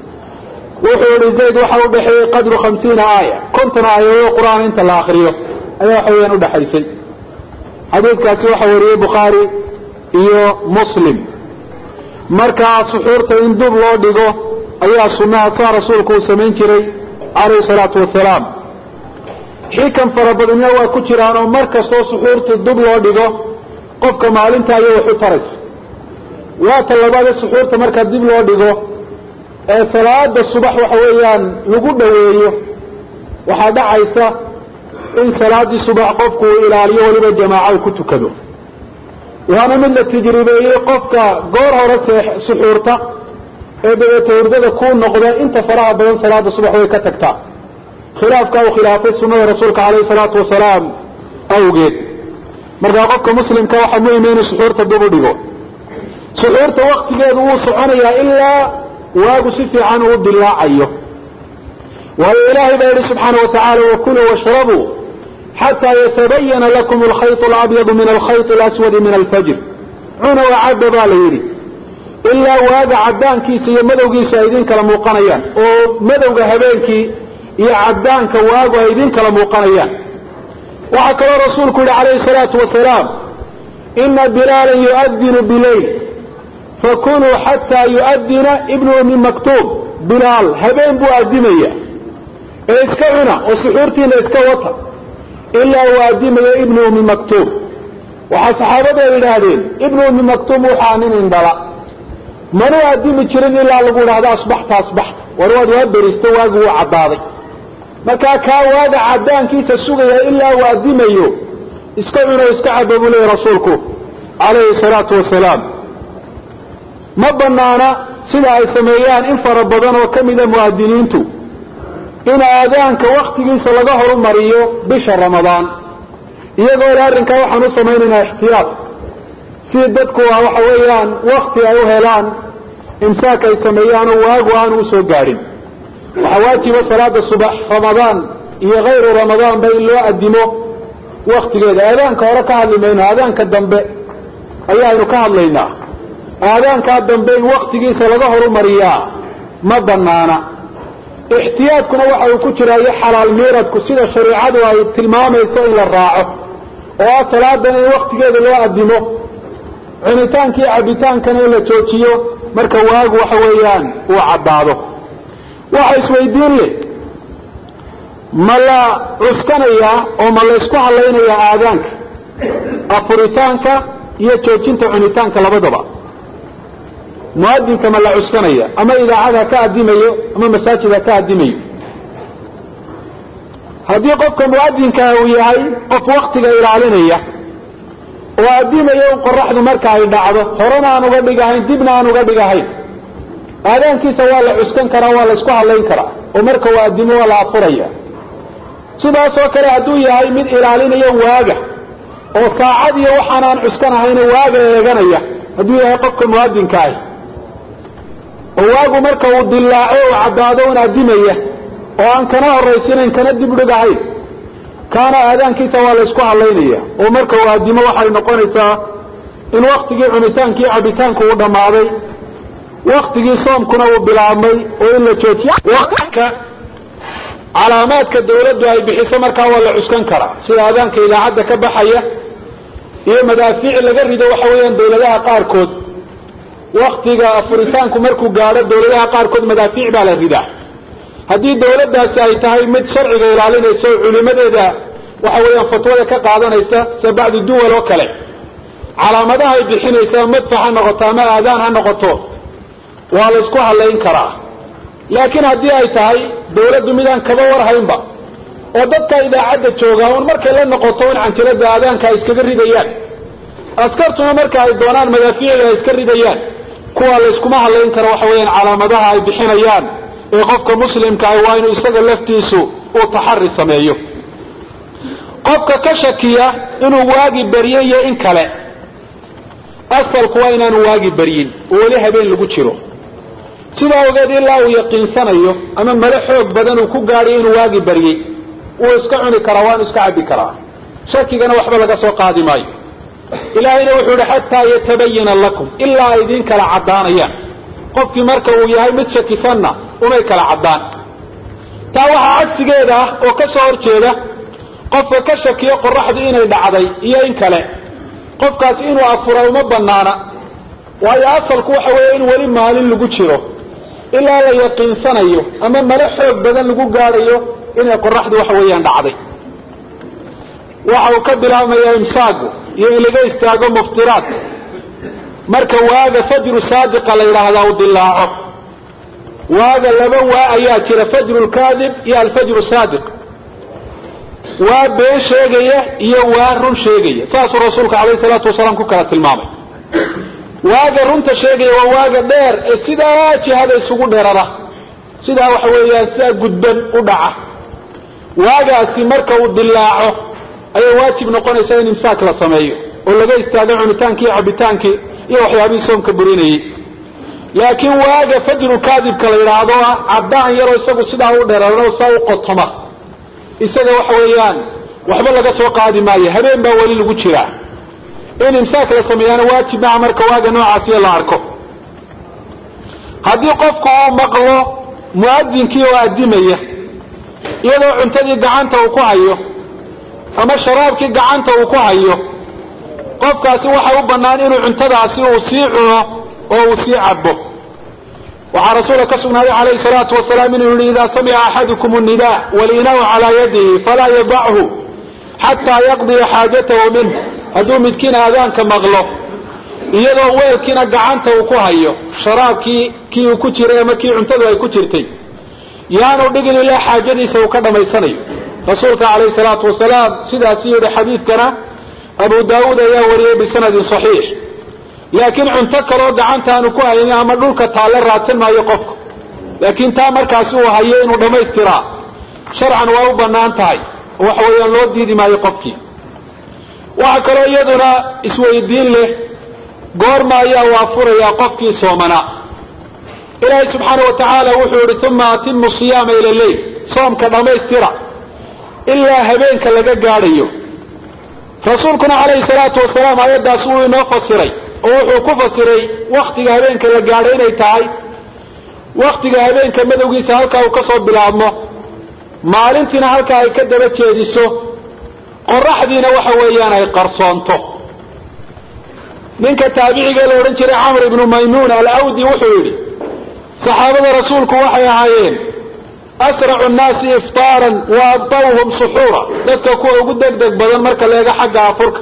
wuxuu yihi zayd waxa u dhexeeyey qadru hamsiina aaya konton aayadood qur-aan inta la akriyo ayaa waxa weyaan udhaxaysay xadiidkaasi waxa wariyey bukhaari iyo muslim markaa suxuurta in dub loo dhigo ayaa sunnaha saa rasuulku uu samayn jiray calayhi salaatu wasalaam xikan fara badanya waa ku jiraan oo mar kastoo suxuurta dub loo dhigo qofka maalinta ayay wax u taraysa waa ta labaadee suxuurta markaa dib loo dhigo ee salaada subax waxa weeyaan lagu dhoweeyo waxaa dhacaysa in salaadii subax qofku uu ilaaliyo weliba jamaaca uu ku tukado waana mid la tajribeeyey qofka goor hore suxuurta ee dabeeta hurdada kuu noqda inta faraha badan salaada subax way ka tagtaa khilaafka uu khilaafay sunnada rasuulka calayhi salaatu wasalaam awgeed markaa qofka muslimka waxaa muhima inuu suxuurta dib u dhigo suxuurta waktigeedu wuu soconayaa ilaa waagu si fiican uu dilaacayo waayo ilaahay baa yidhi subxaana wa tacaala wakuluu washrabuu xataa yatabayana lakum alkhayط alabyadu min alkhayط alaswadi min alfajr cuna wacabba baa la yidhi ilaa waaga caddaankiisa iyo madowgiisa ay idin kala muuqanayaan oo madowga habeenkii iyo caddaanka waagu ay idin kala muuqanayaan waxaa kaloo rasuulku yihi calayhi salaatu wasalaam ina bilaalan yu'adinu bileyl fakunuu xataa yu'adina ibnu ummi maktuub bilaal habeen buu addimaya ee iska cuna oo suxuurtiina iska wata ilaa uu addimayo ibnu ummi maktuub waxaa saxaabadu ay yidhaahdeen ibnu ummi maktuub waxaa nin indhala manuu addimi jirin ilaa lagu idhahdo asbaxta asbaxta war waad waa beristo waagi wuu caddaaday markaa kaa waaga caddaankiisa sugaya ilaa uu addimayo iska cuno iska caba buu leeyay rasuulku calayhi salaatu wasalaam ma banaana sida ay sameeyaan in fara badan oo ka mida mu'adiniintu in aadaanka waktigiisa laga horumariyo bisha ramadaan iyagoo le arrinkaa waxaan u samaynaynaa ixtiyaad si dadku waxa weeyaan wakti ay u helaan imsaak ay sameeyaanoo waagu aanu usoo gaadhin waxaa waajiba salaada subax ramadaan iyo hayru ramadaanba in loo addimo waktigeeda aadaanka hore ka hadli mayno aadaanka dambe ayaaynu ka hadlaynaa aadaankaa dambe in waktigiisa laga horumariyaa ma banaana ixtiyaadkuna waxa uu ku jiraayo xalaal miiradku sida shareicadu ay tilmaamayso in la raaco oo ah salaadan in waktigeeda loo addimo cunitaankii cabitaankana in la joojiyo marka waagu waxa weeyaan uu caddaado waxa isweydiin leh ma la cuskanayaa oo ma la ysku hadlaynayaa aadaanka afuritaanka iyo joojinta cunitaanka labadaba muadinka ma la cuskanaya ama idaacad ha ka addimayo ama masaajid ha ka addimayo haddii qofka muadinkaa uu yahay qof waktiga ilaalinaya oo addimayo in qoraxdu marka ay dhacdo horena aan uga dhigahayn dibna aan uga dhigahayn aadaankiisa waa la cuskan karaa waa la isku hadlayn karaa oo marka uu addimo waa la afuraya sidaasoo kale hadduu yahay mid ilaalinayo waaga oo saacad iyo waxaan aan cuskanahayna waaga eeganaya hadduu yahay qofka muadinka ahi oo waagu marka uu dilaaco u caddaado un adimaya oo aan kana horaysinayn kana dib dhigahayn kaana aadaankiisa waa la ysku hadlaynaya oo marka uu adimo waxay noqonaysaa in waktigii cunitaankii cabitaanku uu dhammaaday waktigii soomkuna uu bilaabmay oo in la joojiyo calaamaadka dawladdu ay bixiso markaa waa la cuskan karaa sida aadaanka idaacadda ka baxaya iyo madaafiic laga rido waxa weeyaan dawladaha qaarkood waktiga afuritaanku markuu gaadho dawladaha qaarkood madaafiic baa la ridaa haddii dawladdaasi ay tahay mid sharciga ilaalinaysa oo culimadeeda waxa weeyaan fatwada ka qaadanaysa sida bacdi duwal oo kale calaamadaha ay bixinaysa madfax ha noqoto ama aadaan ha noqoto waa la ysku hadlayn karaa laakiin haddii ay tahay dawladdu midaan kaba warhaynba oo dadka idaacadda joogaa un markay la noqoto in canjilada aadaanka ay iskaga ridayaan askartuna marka ay doonaan madaafiicda ay iska ridayaan kuwa la yskuma hadlayn karo waxa weeyaan calaamadaha ay bixinayaan ee qofka muslimka ah waa inuu isaga laftiisu uu taxari sameeyo qofka ka shakiya inuu waagi barye iyo in kale asalku waa inaanu waagi baryin oo weli habeen lagu jiro sidaa ogeed ilaa uu yaqiinsanayo ama male xoog badan uu ku gaadhiyo inuu waagi baryey wuu iska cuni karaa waanu iska cabbi karaa shakigana waxba laga soo qaadi maayo ilaahayna wuxuu ihi xataa yatabayana lakum ilaa ay idiin kala caddaanayaan qofkii marka uu yahay mid shakisanna umay kala caddaan taa waxaa cagsigeeda ah oo ka soo horjeeda qofka ka shakiyo qoraxdu inay dhacday iyo in kale qofkaasi inuu afura uma banaana waayo asalku waxa weeye in weli maalin lagu jiro ilaa la yaqiinsanayo ama male xoog badan lagu gaadhayo inay qoraxdu waxa weeyaan dhacday waxa uu ka bilaabmayaa imsaagu iyo in laga istaago muftiraad marka waaga fajru saadiqa la yidhaahdaa uu dilaaco waaga laba waa ayaa jira fajru lkaadib iyo alfajru saadiq waa been sheegaya iyo waa run sheegaya saasuu rasuulku alayh salaatu wasalaam ku kala tilmaamay waaga runta sheegaya waa waaga dheer ee sidaa jihada isugu dheerara sidaa waxa weeyaan sidaa gudban u dhaca waagaasi marka uu dilaaco ayay waajib noqonaysaa in imsaak la sameeyo oo laga istaago cunitaankii iyo cabitaankii iyo waxyaabihii soomka burinayey laakiin waaga fajru kaadibka la yidhaahdo ah caddaan yaroo isagu sidaa u dheerarano saa u qotoma isaga waxa weeyaan waxba laga soo qaadi maayo habeen baa weli lagu jiraa in imsaak la sameeyaana waajib maha marka waaga noocaasiyo la arko haddii qofku uu maqlo muadinkii oo addimaya iyadoo cuntadii gacanta uu ku hayo ama sharaabkii gacanta uu ku hayo qofkaasi waxa u bannaan inuu cuntadaasi uu sii cuno oo uu sii cabo waxaa rasuulka ka sugnaaday calayhi salaatu wasalaam inuu yihi idaa samica axadukum nida walinaau calaa yadihi falaa yadachu xataa yaqdiya xaajatahu minh hadduu midkiin aadaanka maqlo iyadoo weelkiina gacanta uu ku hayo sharaabkii kii uu ku jiray ama kii cuntadu ay ku jirtay yaanu dhigin ilaa xaajadiisa uu ka dhammaysanayo rasuulka calayhi salaatu wasalaam sidaasi yidhi xadiidkana abu daawuud ayaa wariyey bisanadin saxiix laakiin cunto kaloo gacanta aanu ku haynin ama dhulka taalle raadsan maayo qofka laakiin taa markaasi uu hayo inuu dhammaystiraa sharcan waa u bannaan tahay oo waxa weeyaan loo diidi maayo qofkii waxaa kaloo iyaduna isweydiin leh goorma ayaa uu afurayaa qofkii soomanaa ilaahay subxaana wa tacaala wuxuu yihi uma atimu siyaama ila leyl soomka dhammaystira ilaa habeenka laga gaadhayo rasuulkuna calayhi salaatu wasalaam aayaddaas wuu inoo fasiray oo wuxuu ku fasiray waktiga habeenka la gaadhay inay tahay waktiga habeenka madowgiisa halkaa uu ka soo bilaabmo maalintiina halkaa ay ka daba jeediso qoraxdiina waxa weeyaan ay qarsoonto ninka taabiciga la odhan jiray camr ibnu maymuun alawdi wuxuu yidhi saxaabada rasuulku waxay ahaayeen asracu nnaasi iftaaran wa abtawhum suxuura dadka kuwa ugu degdeg badan marka leega xagga afurka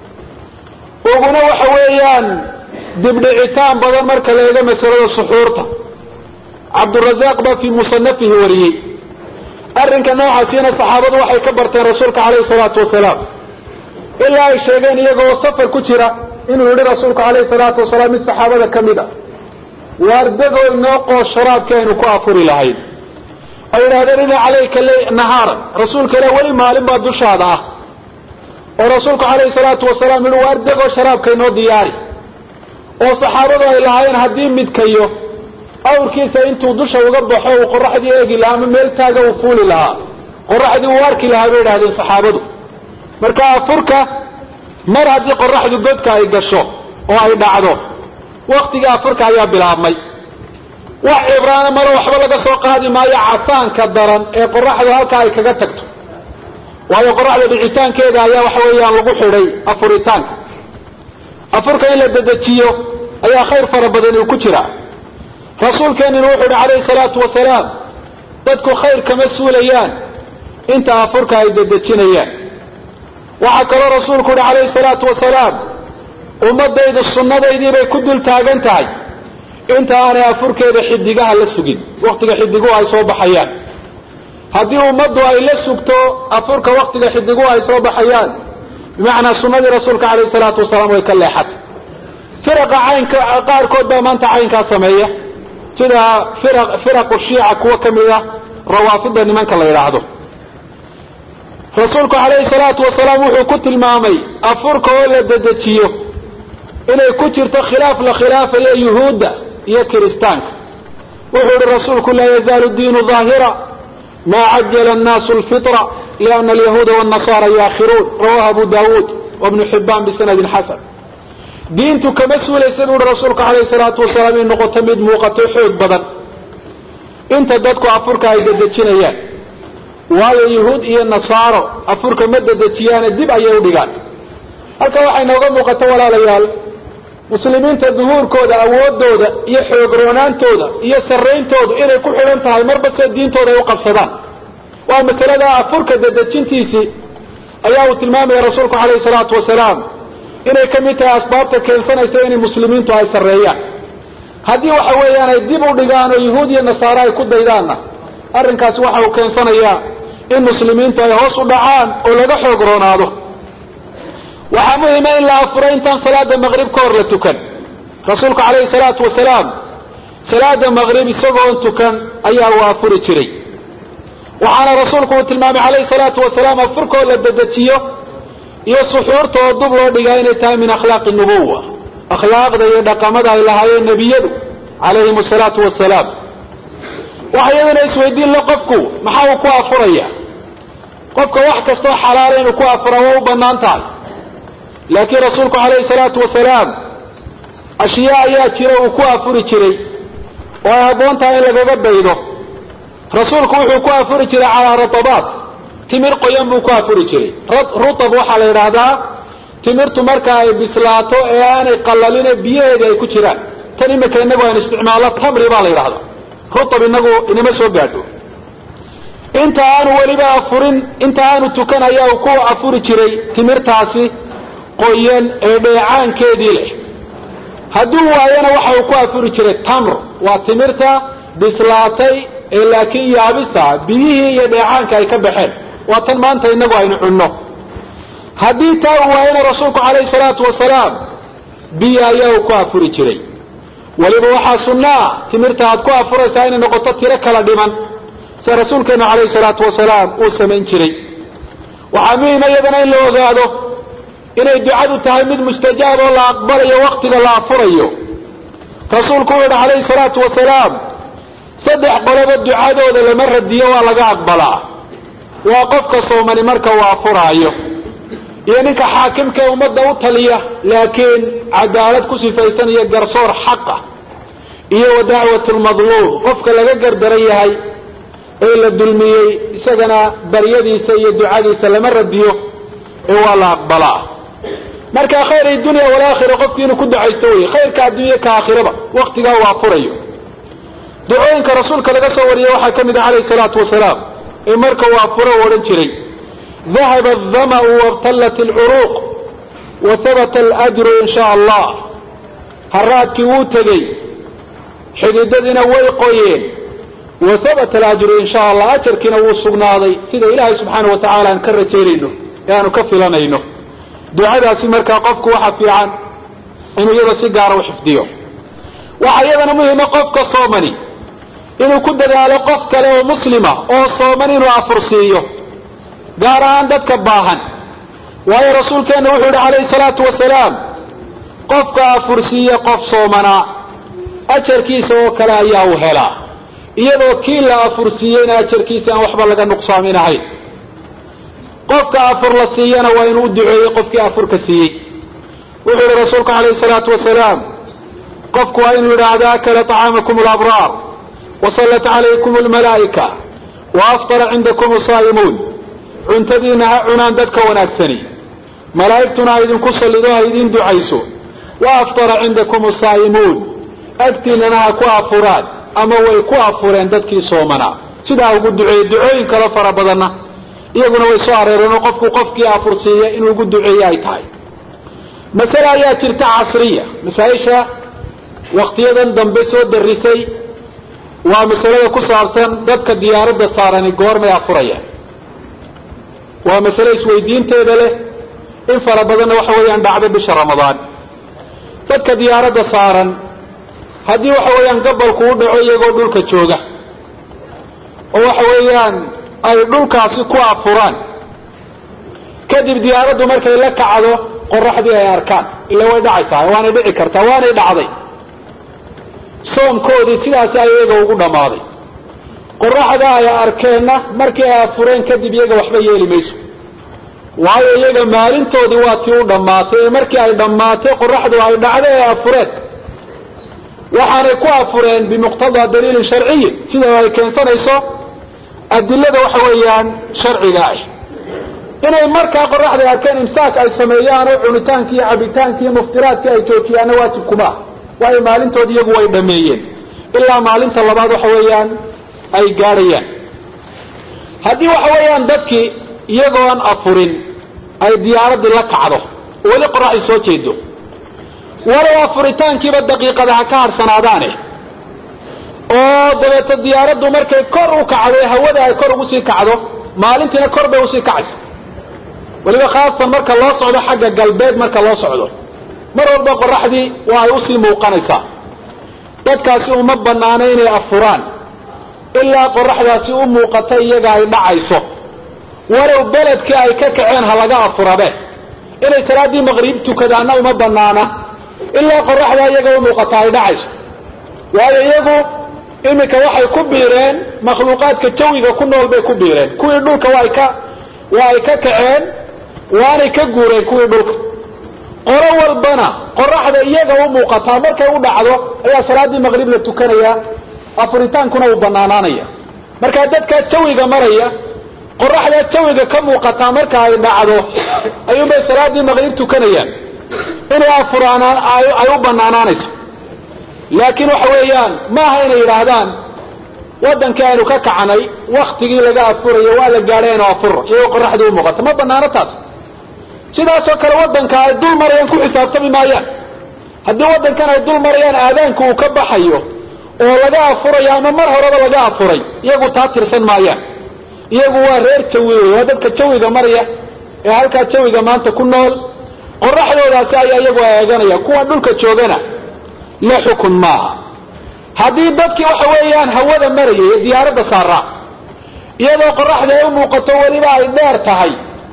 uguna waxa weeyaan dibdhicitaan badan marka leega masalada suxuurta cabdurazaaq baa fii musanafihi wariyey arrinka noocaasina saxaabadu waxay ka barteen rasuulka calayhi salaatu wasalaam ilaa ay sheegeen iyagoo safar ku jira inuu yidhi rasuulku calayhi salaatu wasalaam mid saxaabada ka mid a waardagoo inoo qoos sharaabkii aynu ku afuri lahayn ay yidhahdeen ina calayka nahaaran rasuulka ilah weli maalin baa dushaada ah oo rasuulku calayhi salaatu wasalaam yihi waardagoo sharaabka inoo diyaari oo saxaabadu ay lahaayeen haddii midkayo awrkiisa intuu dusha uga baxo uu qoraxdii eegi lahaa ama meel taaga uu fuuli lahaa qoraxdii uu arki lahaa bay idhahdeen saxaabadu marka afurka mar haddii qoraxdu godka ay gasho oo ay dhacdo waktigii afurka ayaa bilaabmay wax cibraana malo waxba laga soo qaadi maayo casaanka daran ee qoraxdu halka ay kaga tagto waayo qoraxda dhicitaankeeda ayaa waxa weeyaan lagu xidhay afuritaanka afurka in la dedejiyo ayaa khayr fara badani uu ku jiraa rasuulkeenina wuxuu uhi calayhi salaatu wasalaam dadku khayr kama suulayaan inta afurka ay dedejinayaan waxaa kaloo rasuulku uhi calayhi salaatu wasalaam ummadaydu sunnadaydii bay ku dul taagan tahay inta aanay afurkeeda xidigaha la sugin waktiga xidiguhu ay soo baxayaan haddii ummaddu ay la sugto afurka waktiga xidiguhu ay soo baxayaan bimacnaa sunnadii rasuulka calayhi salaatu wasalaam way ka leexatay firaqa caynka qaarkood baa maanta caynkaa sameeya sida firaqu shiica kuwa ka mid a rawaafida nimanka la yidhaahdo rasuulku calayhi salaatu wasalaam wuxuu ku tilmaamay afurka oo la dedejiyo inay ku jirto khilaaf la khilaafayo yuhuudda iyo kiristaanka wuxuu yihi rasuulku laa yazaalu diinu daahira maa cajala annaasu lfitra liana alyahuuda wاnnasaara yuakhiruun rawahu abu dawuud wabnu xibaan bisanadin xasan diintu kama suulaysa buu uhi rasuulku calayhi salaatu wasalaam inay noqoto mid muuqato xoog badan inta dadku afurka ay dedejinayaan waayo yuhuud iyo nasaaro afurka ma dedejiyaane dib ayay u dhigaan halka waxay nooga muuqato walaalayaal muslimiinta duhuurkooda awoodooda iyo xoogroonaantooda iyo sarrayntoodu inay ku xidhan tahay marba see diintooda ay u qabsadaan waa masalada afurka dedejintiisii ayaa uu tilmaamaya rasuulku calayhi salaatu wasalaam inay ka mid tahay asbaabta keensanaysa inay muslimiintu ay sarreeyaan haddii waxa weeyaan ay dib u dhigaan oo yuhuud iyo nasaare ay ku daydaanna arrinkaasi waxa uu keensanayaa in muslimiintu ay hoos u dhacaan oo laga xoog roonaado waxaa muhima in la afuro intaan salaada maqrib ka hor la tukan rasuulku calayhi salaatu wasalaam salaada maqrib isagoon tukan ayaa uu afuri jiray waxaana rasuulku uu tilmaamay calayhi salaatu wasalaam afurkoo la dedejiyo iyo suxuurta oo dub loo dhigaa inay tahay min akhlaaqi nubuwa akhlaaqda iyo dhaqamada ay lahaayeen nebiyadu calayhim asalaatu wasalaam waxa iyadana isweydiin la qofku maxaa uu ku afuraya qofka wax kastoo xalaala inuu ku afura waa u bannaan tahay laakiin rasuulku calayhi salaatu wasalaam ashyaa ayaa jira uu ku afuri jiray oo ay habboon tahay in lagaga daydo rasuulku wuxuu ku afuri jiray calaa ratabaat timir qoyan buu ku afuri jiray rutab waxaa la yidhaahdaa timirtu marka ay bislaato ee aanay qallaline biyaheeda ay ku jiraan tan imika inagu aynu isticmaalno tamri baa la yidhahdaa rutab inagu inama soo gaadho inta aanu weliba afurin inta aanu tukan ayaa uu ku afuri jiray timirtaasi qoyan ee dheecaankeedii leh hadduu waayana waxa uu ku afuri jiray tamr waa timirta bislaatay ee laakiin yaabisa biyihii iyo dheecaanka ay ka baxeen waa tan maanta inagu aynu cunno haddii taa uu waayana rasuulku calayhi salaatu wasalaam biyo ayaa uu ku afuri jiray weliba waxaa sunnaa timirta aad ku afuraysaa inay noqoto tiro kala dhiman sida rasuulkeenu calayhi salaatu wasalaam uu samayn jiray waxaa muhima iyadana in la ogaado inay ducadu tahay mid mustajaab oo la aqbalayo waktiga la afurayo rasuulku uu yihi calayhi salaatu wasalaam saddex qoloba ducadooda lama radiyo waa laga aqbalaa waa qofka soomani marka uu afuraayo iyo ninka xaakimka ee ummadda u taliya laakiin cadaalad ku sifaysan iyo garsoor xaqa iyo wa dacwat lmadluum qofka laga gardaran yahay ee la dulmiyey isagana baryadiisa iyo ducadiisa lama radiyo ee waa la aqbalaa marka khayr dunya walaakhira qofki inuu ku ducaysto wey khayrka addunya ka aakhiraba waktigaa uu afurayo ducooyinka rasuulka laga soo wariyey waxaa ka mid ah calayhi salaatu wasalaam ee marka uu afuro u odhan jiray dahaba adama'u wabtallat alcuruuq wa habata alajru in sha allah haraadkii wuu tegey xididadiina way qoyeen wa habata alajru in sha allah ajarkiina wuu sugnaaday sida ilaahay subxaana wa tacala aan ka rajaynayno ee aanu ka filanayno ducadaasi markaa qofku waxa fiican inuu iyada si gaara u xifdiyo waxaa iyadana muhima qofka soomani inuu ku dadaalo qof kale oo muslima oo sooman inuu afursiiyo gaar ahaan dadka baahan waayo rasuulkeenna wuxuu yihi calayhi salaatu wasalaam qofka afursiiye qof soomanaa ajarkiisa oo kale ayaa uu helaa iyadoo kii la afursiiyeyna ajarkiisa aan waxba laga nuqsaaminahayn qofka afur la siiyana waa inuu u duceeyey qofkii afurka siiyey wuxuu yihi rasuulku calayhi salaatu wasalaam qofku waa inuu yidhaahdo akala طacaamakum alabraar wasallat calaykum almalaa'ika wa aftara cindakum saa'imuun cuntadiina ha cunaan dadka wanaagsani malaa'igtuna ha idinku sallido ha idiin ducayso wa aftara cindakum saa'imuun agtiinana ha ku afuraan ama way ku afureen dadkii soomanaa sidaa ugu duceeyey ducooyin kalo fara badanna iyaguna way soo areereenoo qofku qofkii afursiiya inuu ugu duceeye ay tahay masale ayaa jirta casriya masaa-isha waktiyadan dambe soo darisay waa masalada ku saabsan dadka diyaaradda saarani goormay afurayaan waa masale isweydiinteeda leh in fara badanna waxa weeyaan dhacdo bisha ramadaan dadka diyaaradda saaran haddii waxa weeyaan gabalku u dhaco iyagoo dhulka jooga oo waxa weeyaan ay dhulkaasi ku afuraan kadib diyaaraddu markay la kacdo qoraxdii ay arkaan ila way dhacaysaa waanay dhici kartaa waanay dhacday soomkoodii sidaasi ay iyaga ugu dhammaaday qoraxda ay arkeenna markii ay afureen kadib iyaga waxba yeeli mayso waayo iyaga maalintoodii waa tii u dhammaatay ee markii ay dhammaatay qoraxdu ay dhacday ay afureen waxaanay ku afureen bimuqtadaa daliilin sharciyi sida ay keensanayso adilada waxa weeyaan sharciga ah inay markaa qoraxda arkeen imsaak ay sameeyaan oo cunitaanki iyo cabitaanki iyo muftiraadkii ay joojiyaanna waajib kuma waayo maalintoodi iyagu way dhameeyeen ilaa maalinta labaad waxa weeyaan ay gaadhayaan haddii waxa weeyaan dadkii iyagoon afurin ay diyaaraddii la kacdo weli qoraxay soo jeedo walow afuritaankiiba daqiiqadaha ka harsanaadaane oo dabeeto diyaaraddu markay kor u kacdo hawada ay kor ugu sii kacdo maalintiina kor bay usii kacaysa weliba khaasatan marka loo socdo xagga galbeed marka loo socdo mar walba qoraxdii waa ay usii muuqanaysaa dadkaasi uma banaano inay afuraan ilaa qoraxdaasi u muuqata iyaga ay dhacayso walow beledkii ay ka kaceen ha laga afurabe inay salaaddii maqrib tukadaanna uma banaana ilaa qoraxdaa iyaga u muuqata ay dhacayso waayo iyagu iminka waxay ku biireen makhluuqaadka jawiga ku nool bay ku biireen kuwii dhulka waa ka waa ay ka kaceen waanay ka guureen kuwii dhulka qolo walbana qoraxda iyaga u muuqataa markay u dhacdo ayaa salaaddii maqrib la tukanayaa afuritaankuna uu banaanaanaya markaa dadkaa jawiga maraya qoraxdaa jawiga ka muuqataa marka ay dhacdo ayuunbay salaaddii maqrib tukanayaan inay afuraanaan ay u banaanaanaysa laakiin waxa weeyaan maaha inay yidhaahdaan wadankii aynu ka kacanay waktigii laga afurayo waa la gaadhay aynu afuro iyagoo qoraxdii u muuqata ma banaano taas sidaasoo kale wadanka ay dul marayaan ku xisaabtami maayaan haddii wadankan ay dul marayaan aadaanku uu ka baxayo oo laga afurayo ama mar horeba laga afuray iyagu taa tirsan maayaan iyagu waa reer jawi wey waa dadka jawiga maraya ee halkaa jawiga maanta ku nool qoraxdoodaasi ayaa iyagu eeganaya kuwa dhulka joogana la xukun maaha haddii dadkii waxa weeyaan hawada marayay ee diyaaradda saaraa iyadoo qoraxda ay u muuqato weliba ay dheer tahay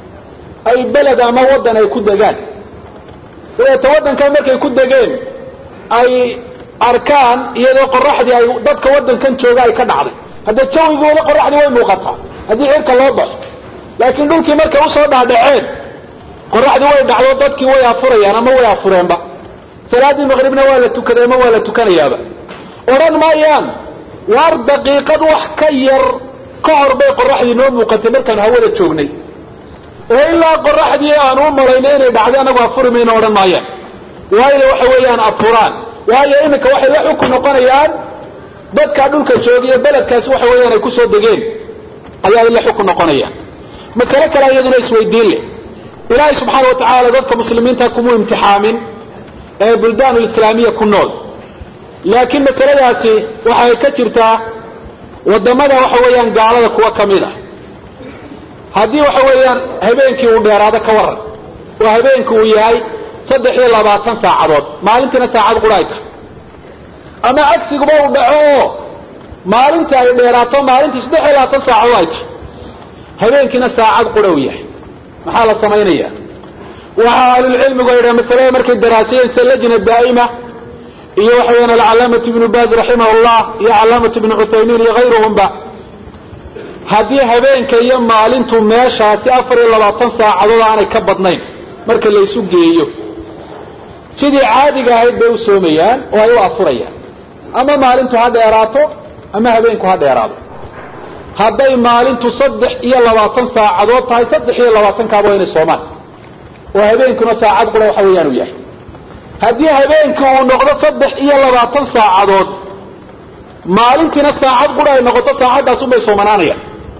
ay beled ama waddan ay ku degaan dabeeto waddankan markay ku degeen ay arkaan iyadoo qoraxdii ay dadka waddankan jooga ay ka dhacday hadda jawigooda qoraxdii way muuqataa haddii cirka loo baxo laakiin dhulkii markay usoo dhaadhaceen qoraxdii way dhacdo dadkii way afurayaan ama way afureenba salaaddii maqribna waa la tukaday ama waa la tukanayaaba odhan maayaan waar daqiiqad wax ka yar ka hor bay qoraxdii noo muuqatay markaanu hawada joognay oo ilaa qoraxdii aanu u malayna inay dhacday anagu afuri mayno odhan maayaan waayo waxa weeyaan afuraan waayo iminka waxay la xukun noqonayaan dadkaa dhulka jooga iyo beledkaasi waxa weeyaan ay kusoo degeen ayaa la xukun noqonayaan masale kale iyaduna isweydiin leh ilaahay subxaana wa tacaala dadka muslimiinta kumuu imtixaamin ee buldaan lislaamiya ku nool laakiin masaladaasi waxay ka jirtaa wadamada waxa weeyaan gaalada kuwa ka mid ah haddii waxa weeyaan habeenkii uu dheeraado ka waran oo habeenkii uu yahay saddex iyo labaatan saacadood maalintiina saacad qura ay tahay ama cagsiguba uu dhaco oo maalintii ay dheeraato maalintii saddex iyo labaatan saacadood ay tahay habeenkiina saacad qura uu yahay maxaa la samaynaya waxaa ahlulcilmigu ay yidhaha masalada markay daraasiyeen se lajna daa'ima iyo waxa weyaan alcalaamatu ibnu baaz raximah llah iyo calaamatu ibnu cuthaymiin iyo hayruhumba haddii habeenka iyo maalintu meeshaasi afar iyo labaatan saacadood aanay ka badnayn marka laysu geeyo sidii caadiga ahayd bay u soomayaan oo ay u afurayaan ama maalintu ha dheeraato ama habeenku ha dheeraado hadday maalintu saddex iyo labaatan saacadood tahay saddex iyo labaatankaaba waa inay soomaan oo habeenkuna saacad qura waxa weeyaan uu yahay haddii habeenkii uu noqdo saddex iyo labaatan saacadood maalintiina saacad qura ay noqoto saacadaasunbay soomanaanayaan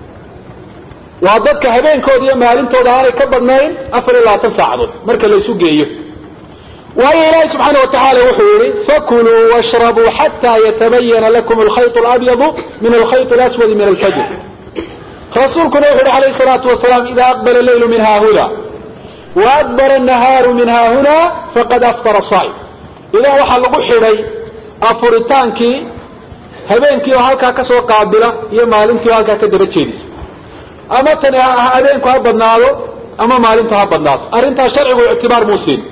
waa dadka habeenkooda iyo maalintooda aanay ka badnayn afar iyo labaatan saacadood marka laysu geeyo waayo ilaahi subxaana wa tacaala wuxuu yihi fakuluu washrabuu xataa yatabayana lakum alkhayط اlabyadu min alkhayط اlaswadi min alfajr rasuulkuna wuxu uhi alayh الsalaatu wasalaam ida aqbala leylu min haahuda waadbara الnahaaru min haahuna faqad aftara saa'im idan waxaa lagu xidhay afuritaankii habeenkii oo halkaa kasoo qaabila iyo maalintii oo halkaa ka daba jeedisa ama tani habeenku ha badnaado ama maalintu ha badnaato arrintaas sharcigu ictibaar muu siin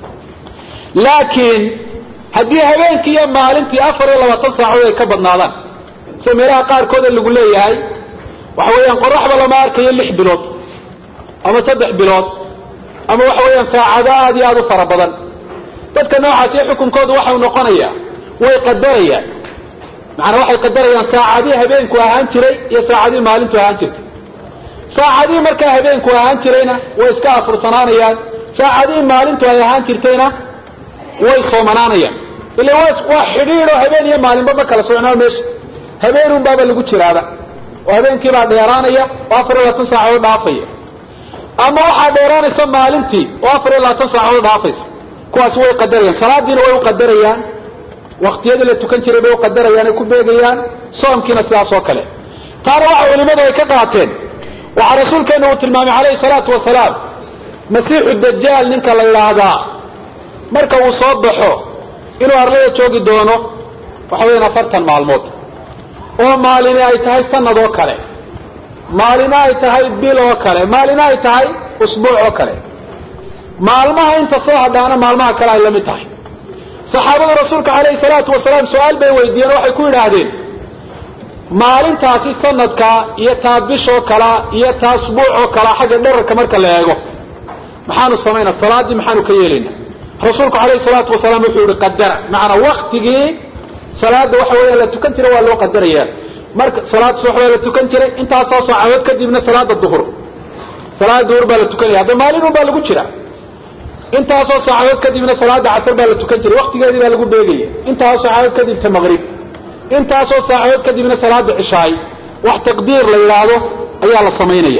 laakiin haddii habeenkii iyo maalintii afar iyo labaatan saacadood ay ka badnaadaan sida meelaha qaarkooda lagu leeyahay waxa weeyaan qoraxda lama arkayo lix bilood ama saddex bilood ama waxa weeyaan saacado aada iyo aada u fara badan dadka noocaasi xukunkoodu waxau noqonayaa way qadarayaan macanaa waxay qadarayaan saacadihii habeenku ahaan jiray iyo saacadihii maalintu ahaan jirtay saacadihii markaa habeenku ahaan jirayna way iska afursanaanayaan saacadihii maalintu ay ahaan jirtayna way soomanaanayaan ila waa xidhiidoo habeen iyo maalinba ma kala socnaa meesha habeenun baaba lagu jiraaba oo habeenkiibaa dheeraanaya oo afar iyo labaatan saacadood dhaafaya ama waxaa dheeraanaysa maalintii oo afar iyo labaatan saacadood dhaafaysa kuwaasi way qadarayaan salaadiina way u qadarayaan waktiyadii la tukan jiray bay u qadarayaan ay ku beegayaan soomkiina sidaas oo kale taana waxa culimadu ay ka qaateen waxaa rasuulkeena uu tilmaamay calayhi salaatu wasalaam masiixu dajaal ninka la yidhaahdaa marka uu soo baxo inuu arlada joogi doono waxa weeyaan afartan maalmood oo maalini ay tahay sanad oo kale maalina ay tahay bil oo kale maalina ay tahay usbuuc oo kale maalmaha inta soo hadhaana maalmaha kale ay la mid tahay saxaabada rasuulka calayhi salaatu wasalaam su-aal bay weydiiyeen waxay ku yidhaahdeen maalintaasi sanadka iyo taa bishoo kalea iyo taa usbuuc oo kalea xagga dherarka marka la eego maxaanu samaynaa salaaddii maxaanu ka yeelaynaa rasuulku alayhi salaatu wasalaam wuxuu yihi qadara macanaa waktigii salaada waxa weeyaan la tukan jiray waa loo qadaraya marka salaad subax baa la tukan jiray intaasoo saacadood kadibna salaada duhur salaada duhur baa la tukanaya hadda maalinun baa lagu jira intaasoo saacadood kadibna salaada casar baa la tukan jiray waktigeedii baa lagu beegaya intaasoo saacadood kadibta maqrib intaasoo saacadood kadibna salaada cishaay wax taqdiir la yidhaahdo ayaa la samaynaya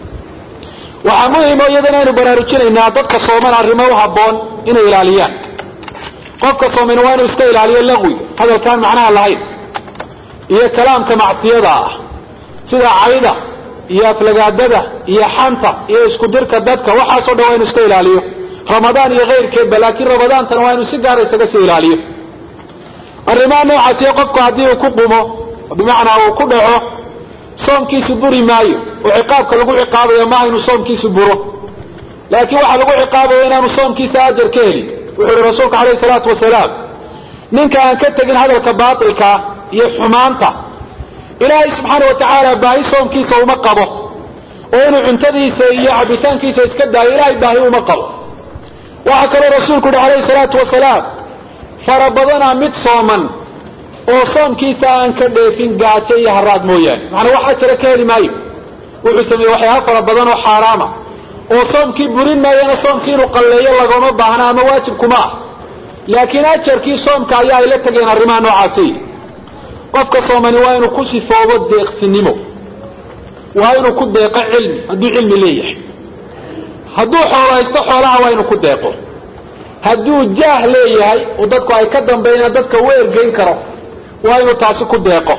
waxaa muhimo iyadana aynu baraarujinaynaa dadka sooman arrimo u habboon inay ilaaliyaan qofka sooman waa inuu iska ilaaliyo laqwiga hadalkaan macnaha lahayn iyo kalaamka macsiyada ah sida cayda iyo aflagaadada iyo xanta iyo isku dirka dadka waxaasoo dhan waa inu iska ilaaliyo ramadaan iyo kayrkeedba laakiin ramadaantana waa inuu si gaara isaga sii ilaaliyo arrimaha noocaasiyo qofku haddii uu ku qumo bimacnaa uu ku dhaco soomkiisu buri maayo oo ciqaabka lagu ciqaabayo maaha inuu soomkiisu buro laakiin waxaa lagu ciqaabaya inaanu soomkiisa ajar ka helin wuxuu uhi rasuulku alayhi salaatu wasalaam ninka aan ka tegin hadalka baatilkaa iyo xumaanta ilaahay subxaana wa tacaala baahi soomkiisa uma qabo oo inuu cuntadiisa iyo cabitaankiisa iska daayo ilaahay baahi uma qabo waxaa kaloo rasuulku uhi alayhi salaatu wasalaam fara badanaa mid sooman oo soomkiisa aan ka dheefin gaajo iyo haraad mooyaane macnaa wax ajara ka heli maayo wuxuu sameeyey waxyaaba fara badan oo xaaraama oo soomkii burin maayana soomkii inuu qalleeyo lagoma baahna ama waajib kuma ah laakiin ajarkii soomka ayaa ay la tegeen arrimaha noocaasi qofka soomani waa inuu ku sifoobo deeqsinimo waa inuu ku deeqo cilmi hadduu cilmi leeyahay hadduu xoolo haysto xoolaha waa inuu ku deeqo hadduu jaah leeyahay oo dadku ay ka dambeeyaan dadka u ergeyn karo waa inuu taasi ku deeqo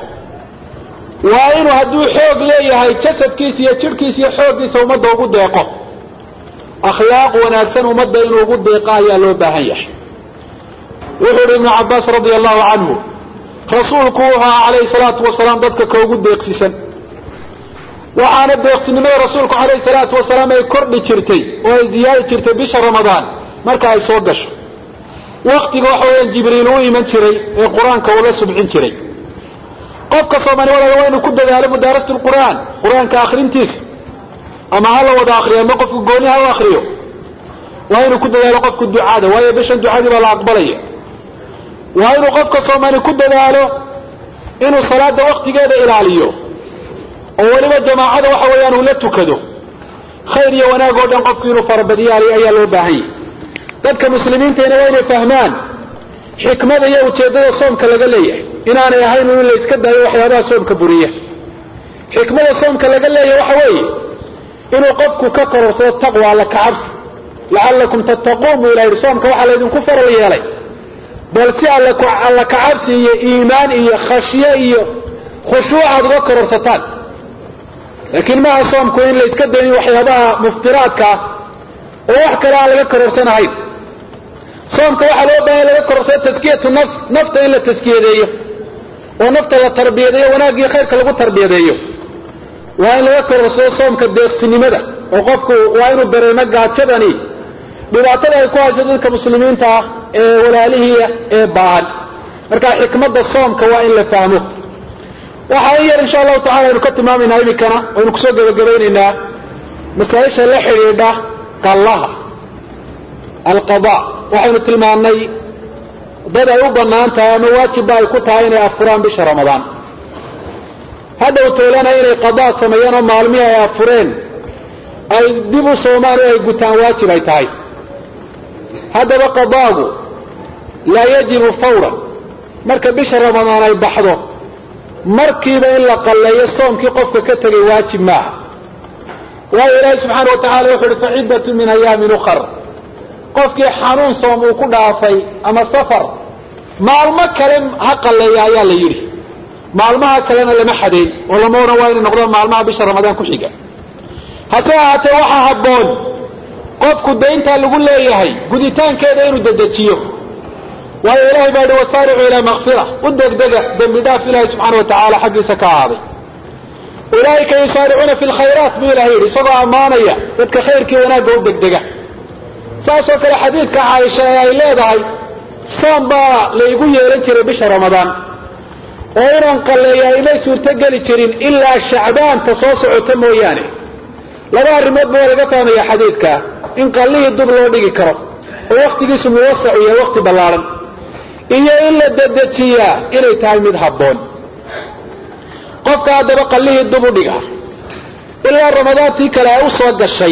waa inuu hadduu xoog leeyahay jasadkiisa iyo jidhkiisa iyo xooggiisa ummadda ugu deeqo akhlaaq wanaagsan ummadda inuu ugu deeqo ayaa loo baahan yahay wuxuu uhi ibnu cabbaas radia allahu canhu rasuulku wuxuu ahaa calayhi salaatu wasalaam dadka ka ugu deeqsisan waxaana deeqsinimada rasuulku calayhi salaatu wasalaam ay kordhi jirtay oo ay ziyaadi jirtay bisha ramadaan marka ay soo gasho waktiga waxa weeyaan jibriil u iman jiray ee qur-aanka ula subcin jiray qofka soomani walaala waa inuu ku dadaalo mudaarasatu lqur'aan qur-aanka akrintiisa ama ha la wada akriyo ama qofku gooni ha u akriyo waa inuu ku dadaalo qofku ducada waayo bishan ducadii baa la aqbalaya waa inuu qofka soomani ku dadaalo inuu salaada waktigeeda ilaaliyo oo weliba jamaacada waxa weeyaan uu la tukado khayr iyo wanaag oo dhan qofku inuu farabadiyaaliyo ayaa loo baahan yahy dadka muslimiintayna waa inay fahmaan xikmada iyo ujeeddada soomka laga leeyahay inaanay ahayn in la iska daayo waxyaabaha soomka buriya xikmada soomka laga leeyahay waxa weeye inuu qofku ka kororsado taqwa alla kacabsi lacallakum tattaquun buu ilah yidhi soomka waxaa laydinku faral yeelay bal si alla kacabsi iyo iimaan iyo khashye iyo khushuuc aad uga kororsataan laakiin maaha soomku in la iska dayin waxyaabaha muftiraadka ah oo wax kale aan laga kororsanahayn soomka waxaa loo baahanya laga kororsado taskiyatu nafs nafta in la taskiyadeeyo oo nafta la tarbiyadeeyo wanaagii khayrka lagu tarbiyadeeyo waa in laga kororsado soomka deeqsinimada oo qofku waa inuu dareemo gaajadani dhibaatada ay ku hayso dadka muslimiinta ah ee walaalihiia ee baahan marka xikmadda soomka waa in la fahmo waxaa in yar insha allahu tacala aynu ka tilmaamaynaa iminkana waynu kusoo gebagabaynaynaa masaaisha la xidhiidha qallaha alqada waxaynu tilmaannay dad ay u bannaan tahay ama waajibba ay ku tahay inay afuraan bisha ramadaan hadhow toolana inay qadaa sameeyaan oo maalmihii ay afureen ay dib u soomaan oo ay gutaan waajib ay tahay haddaba qadaagu laa yajibu fawran marka bisha ramadaan ay baxdo markiiba in la qalleeyo soomkii qofka ka tegay waajib maaha waayo ilaahi subxaana wa tacala wuxu uhi faciddatu min ayaamin ukhar qofkii xanuun soom uu ku dhaafay ama safar maalmo kale ha qalleeya ayaa la yidhi maalmaha kalena lama xadayn oo lama odhan waa inay noqdaan maalmaha bisha ramadaan ku xiga hase ahaatee waxaa habboon qofku dayntaa lagu leeyahay guditaankeeda inuu dedejiyo waayo ilahay baa yihi wasaaricuu ilaa makfira u degdega dembi dhaaf ilahi subxaana wa tacaala xaggiisa ka ahaaday ulaaika yusaaricuuna fi lkhayraat buu ilahay yidhi isagoo ammaanaya dadka khayrkii wanaagga u degdega saasoo kale xadiidka caaisha ee ay leedahay soom baa laygu yeelan jiray bisha ramadaan oo inaan qalleeyaa imay suurtogeli jirin ilaa shacbaanta soo socota mooyaane laba arrimoodba waa laga fahmaya xadiidka in qallihii dub loo dhigi karo oo wakhtigiisu muwasac iyo wakhti ballaaran iyo in la dedejiyaa inay tahay mid habboon qofka haddaba qallihii dub u dhiga ilaa ramadaantii kale ay u soo gashay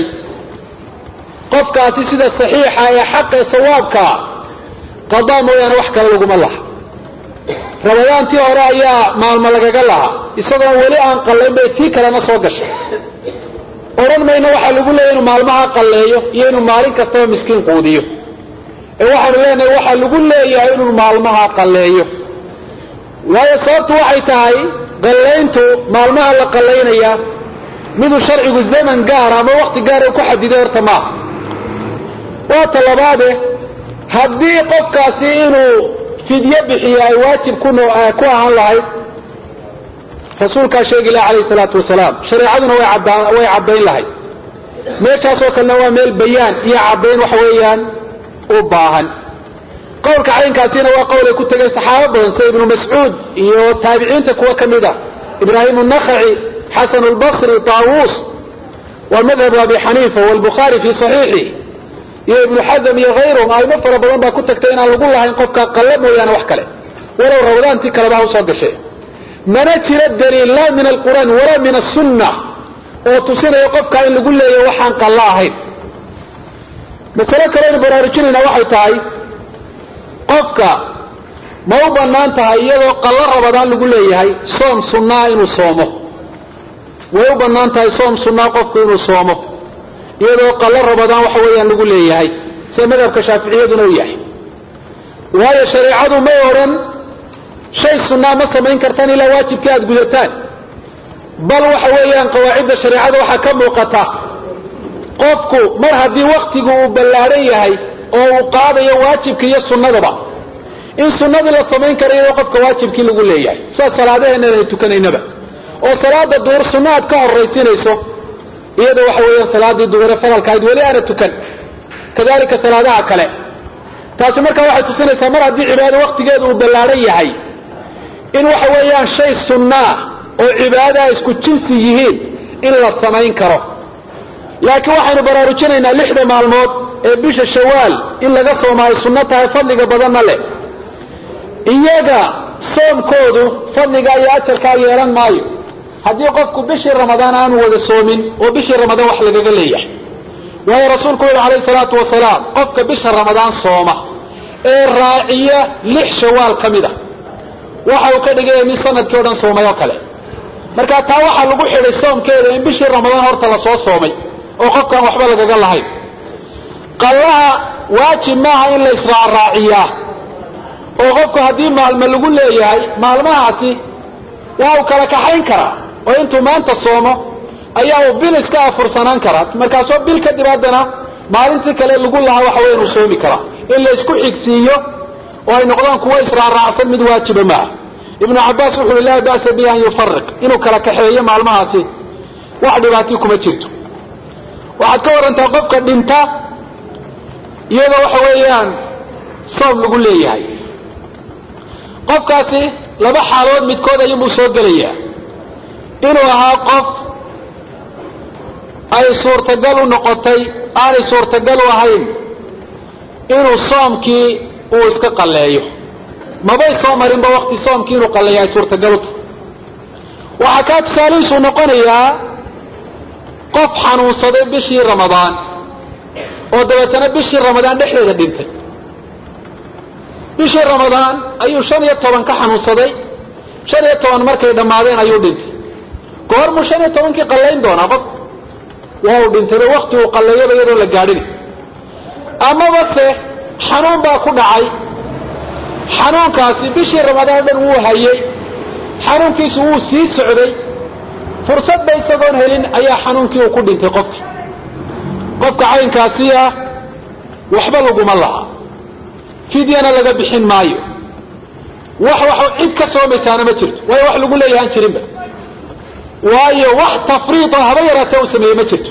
qofkaasi sida saxiixa ee xaqa ee sawaabkaa qadaa mooyaane wax kale laguma laha ramadaantii hore ayaa maalmo lagaga lahaa isagoon weli aan qallayn bay tii kalena soo gashay odhan mayno waxaa lagu leeyahy inuu maalmaha qalleeyo iyo inuu maalin kastaba miskiin quudiyo ee waxaanu leenahay waxaa lagu leeyahay inuu maalmaha qalleeyo waayo sababtu waxay tahay qallayntu maalmaha la qallaynaya miduu sharcigu zaman gaara ama wakti gaara ku xadiday horta maaha waa ta labaade haddii qofkaasi inuu fidyo bixiyo ay waajib ku ahaan lahayd rasuulkaa sheegi laha alayh salaatu wasalaam shareecaduna way caddayn lahayd meeshaasoo kalena waa meel bayaan iyo caddayn waxa weeyaan u baahan qowlka caynkaasina waa qowl ay ku tegeen saxaabo badan sida ibnu mascuud iyo taabiciinta kuwa ka mid a ibraahim الnakhaci xasan اlbصri طaawuus wa madhabu abi xaniifa wاlbukhaari fi صaxiixi iyo ibnu xazm iyo hayruhum aimo fara badan baa ku tagtay inaan lagu lahayn qofka qalle mooyaane wax kale walow rawdaantii kaleba ha usoo gashay mana jiro daliil laa min alqur'aan walaa min asunna oo tusinaya qofka in lagu leeyahy waxaan qallo ahayn masale kaleaynu baraarujinayna waxay tahay qofka ma u bannaan tahay iyadoo qallo rabadaan lagu leeyahay soom sunnaa inuu soomo way u bannaan tahay soom sunnaa qofku inuu soomo iyadoo qallo rabadaan waxa weeyaan lagu leeyahay sida madhabka shaaficiyaduna u yahay waayo shareecadu may odhan shay sunnaa ma samayn kartaan ilaa waajibkii aada gudataan bal waxa weeyaan qawaacidda shareecada waxaa ka muuqata qofku mar haddii waktigu uu ballaadhan yahay oo uu qaadayo waajibka iyo sunnadaba in sunnadii la samayn kara iyadoo qofka waajibkii lagu leeyahay sidaa salaadaheenna aynu tukanaynaba oo salaada duhur sunna aad ka horraysinayso iyada waxa weeyaan salaadii duhure fadalkaayd weli aana tukan kadalika salaadaha kale taasi markaa waxay tusinaysaa mar haddii cibaado waktigeedu uu ballaadhan yahay in waxa weeyaan shay sunnaa oo cibaadaha isku jinsi yihiin in la samayn karo laakiin waxaynu baraarujinaynaa lixda maalmood ee bisha shawaal in laga soomo ay sunno tahay fadliga badanna leh iyaga soomkoodu fadligaa iyo ajarkaa yeelan maayo haddii qofku bishii ramadaan aanu wada soomin oo bishii ramadaan wax lagaga leeyahay waayo rasuulku wuxu alayhi salaatu wasalaam qofka bisha ramadaan sooma ee raaciya lix shawaal ka mid a waxa uu ka dhigaya mid sanadkii o dhan soomay oo kale marka taa waxaa lagu xidhay soomkeeda in bishii ramadaan horta lasoo soomay oo qofkaan waxba lagaga lahayn qallaha waajib maaha in la israacraaciyaa oo qofku haddii maalmo lagu leeyahay maalmahaasi waa uu kala kaxayn karaa oo intuu maanta soomo ayaa uu bil iska afursanaan karaa markaasoo bil kadib haddana maalintii kale lagu lahaa waxa weya inuu soomi karaa in la isku xigsiiyo oo ay noqdaan kuwo israacraacsan mid waajiba maaha ibnu cabaas wuxu uhi laa ba'sa bihi an yufariq inuu kala kaxeeyo maalmahaasi wax dhibaatii kuma jirto waxaad ka warantaa qofka dhinta iyadoo waxa weeyaan soom lagu leeyahay qofkaasi laba xaalood midkood ayuunbuu soo gelayaa inuu ahaa qof ay suurtagal u noqotay aanay suurtagal u ahayn inuu soomkii uu iska qalleeyo mabay soo marinba wakti soomkii inuu qalleeyo ay suurtagal u tahay waxaa kaa tusaalihiisuu noqonayaa qof xanuunsaday bishii ramadaan oo dabeetana bishii ramadaan dhexdeeda dhintay bishii ramadaan ayuu shan iyo toban ka xanuunsaday shan iyo toban markay dhammaadeen ayuu dhintay goormuu shan iyo tobankii qallayn doonaa qof waa uu dhintayba wakti uu qalleeyaba iyadoo la gaadhin amaba se xanuun baa ku dhacay xanuunkaasi bishii ramadaan dhan wuu hayay xanuunkiisu wuu sii socday fursadba isagoon helin ayaa xanuunkii uu ku dhintay qofkii qofka caynkaasi ah waxba laguma laha fidyana laga bixin maayo wax wax cid ka soomaysaana ma jirto waayo wax lagu leeyahaan jirinba waayo wax tafriida haba yaraatee uu sameeyey ma jirto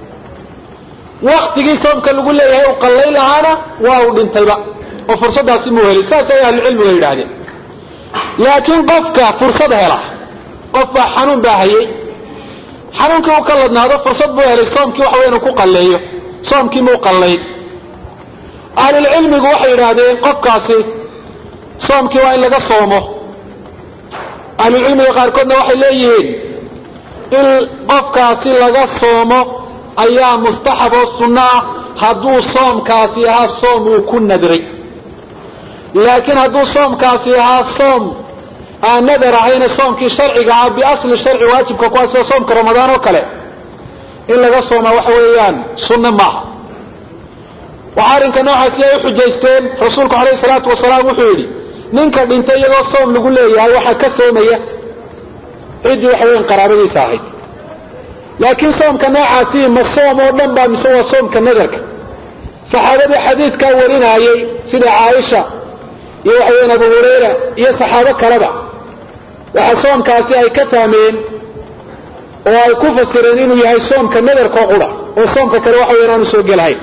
waktigii soomka lagu leeyahay uu qallayn lahaana waa uu dhintayba oo fursaddaasi muu helin saas ay ahlucilmiga yidhaahdeen laakiin qofka fursad hela qof baa xanuun baa hayay xanuunkii uu ka ladnaado fursad buu helay soomkii waxa wey inuu ku qalleeyo soomkii muu qallayn ahlulcilmigu waxay yidhaahdeen qofkaasi soomkii waa in laga soomo ahlulcilmiga qaarkoodna waxay leeyihiin in qofkaasi laga soomo ayaa mustaxab oo sunno ah hadduu soomkaasi ahaa soom uu ku nadray laakiin hadduu soomkaasi ahaa soom aan nadar ahayna soomkii sharciga ahaa biasli sharci waajibka ku ah sida soomka ramadaan oo kale in laga soomaa waxa weeyaan sunno maaha waxa arrinka noocaasi ay u xujaysteen rasuulku alayhi salaatu wasalaam wuxuu yidhi ninka dhintay iyadoo soom lagu leeyahay waxaa ka soomaya ciddii waxa weyan qaraabadiisa ahayd laakiin soomka noocaasi ma soom oo dhan baa mise waa soomka nadarka saxaabadii xadiidkaa warinaayey sida caaisha iyo waxa weyan abu hurayra iyo saxaabo kaleba waxaa soomkaasi ay ka fahmeen oo ay ku fasireen inuu yahay soomka nadarkoo qura oo soomka kale waxa weyan aanu soo gelahayn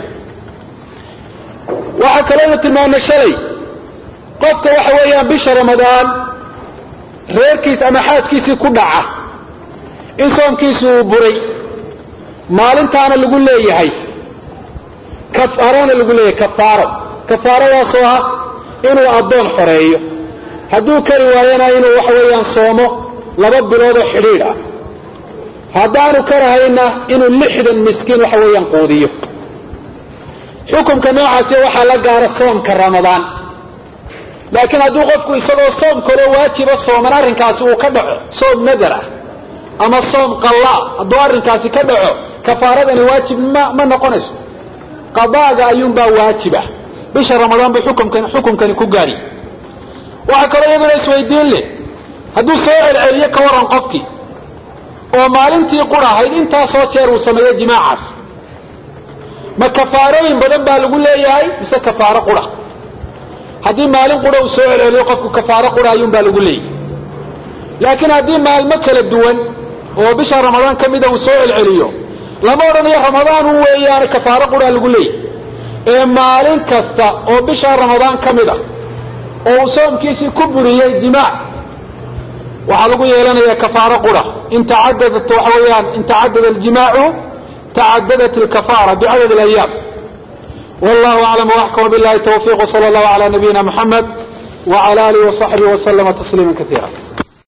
waxaa kaloonu tilmaamay shalay qofka waxa weeyaan bisha ramadaan reerkiis ama xaaskiisii ku dhaca in soomkiisi uu buray maalintaana lagu leeyahay kafaarana lagu leeyahay kafaaro kafaaradaasoo ah inuu addoon xoreeyo hadduu kari waayana inuu waxa weeyaan soomo laba bilood oo xidhiidh ah haddaanu karahayna inuu lixdan miskiin waxa weeyaan quudiyo xukumka noocaasi waxaa la gaara soomka ramadaan laakiin hadduu qofku isagoo soom kaloo waajiba sooman arrinkaasi uu ka dhaco soom nadar ah ama soom qallaa hadduu arrinkaasi ka dhaco kafaaradani waajib ma ma noqonayso qadaaga ayuunbaa waajib ah bisha ramadaan buu xukumkan xukumkani ku gaari waxaa kaloo iyaduna isweydiin leh hadduu soo celceliyo ka warran qofkii oo maalintii qura ahayd intaasoo jeer uu sameeyo jimaacaas ma kafaarooyin badan baa lagu leeyahay mise kafaaro qura haddii maalin qura uu soo celceliyo qofku kafaaro qura ayuun baa lagu leeyahay laakiin haddii maalmo kala duwan oo bisha ramadaan ka mida uu soo celceliyo lama odhanayo ramadaan un weeyaane kafaaro quraa lagu leeyahy ee maalin kasta oo bisha ramadaan ka mid a oo uu soomkiisii ku buriyey jimaac waxaa lagu yeelanaya kafaaro qura in tacadadat waxa weeyaan in tacadada aljimaacu tacadadat alkafaara bicadad alayaam wallahu aclam waxkama billahi tawfiq wsala allahu ala nabiyina muxamed wala alihi wasaxbihi waslama tasliima kaiira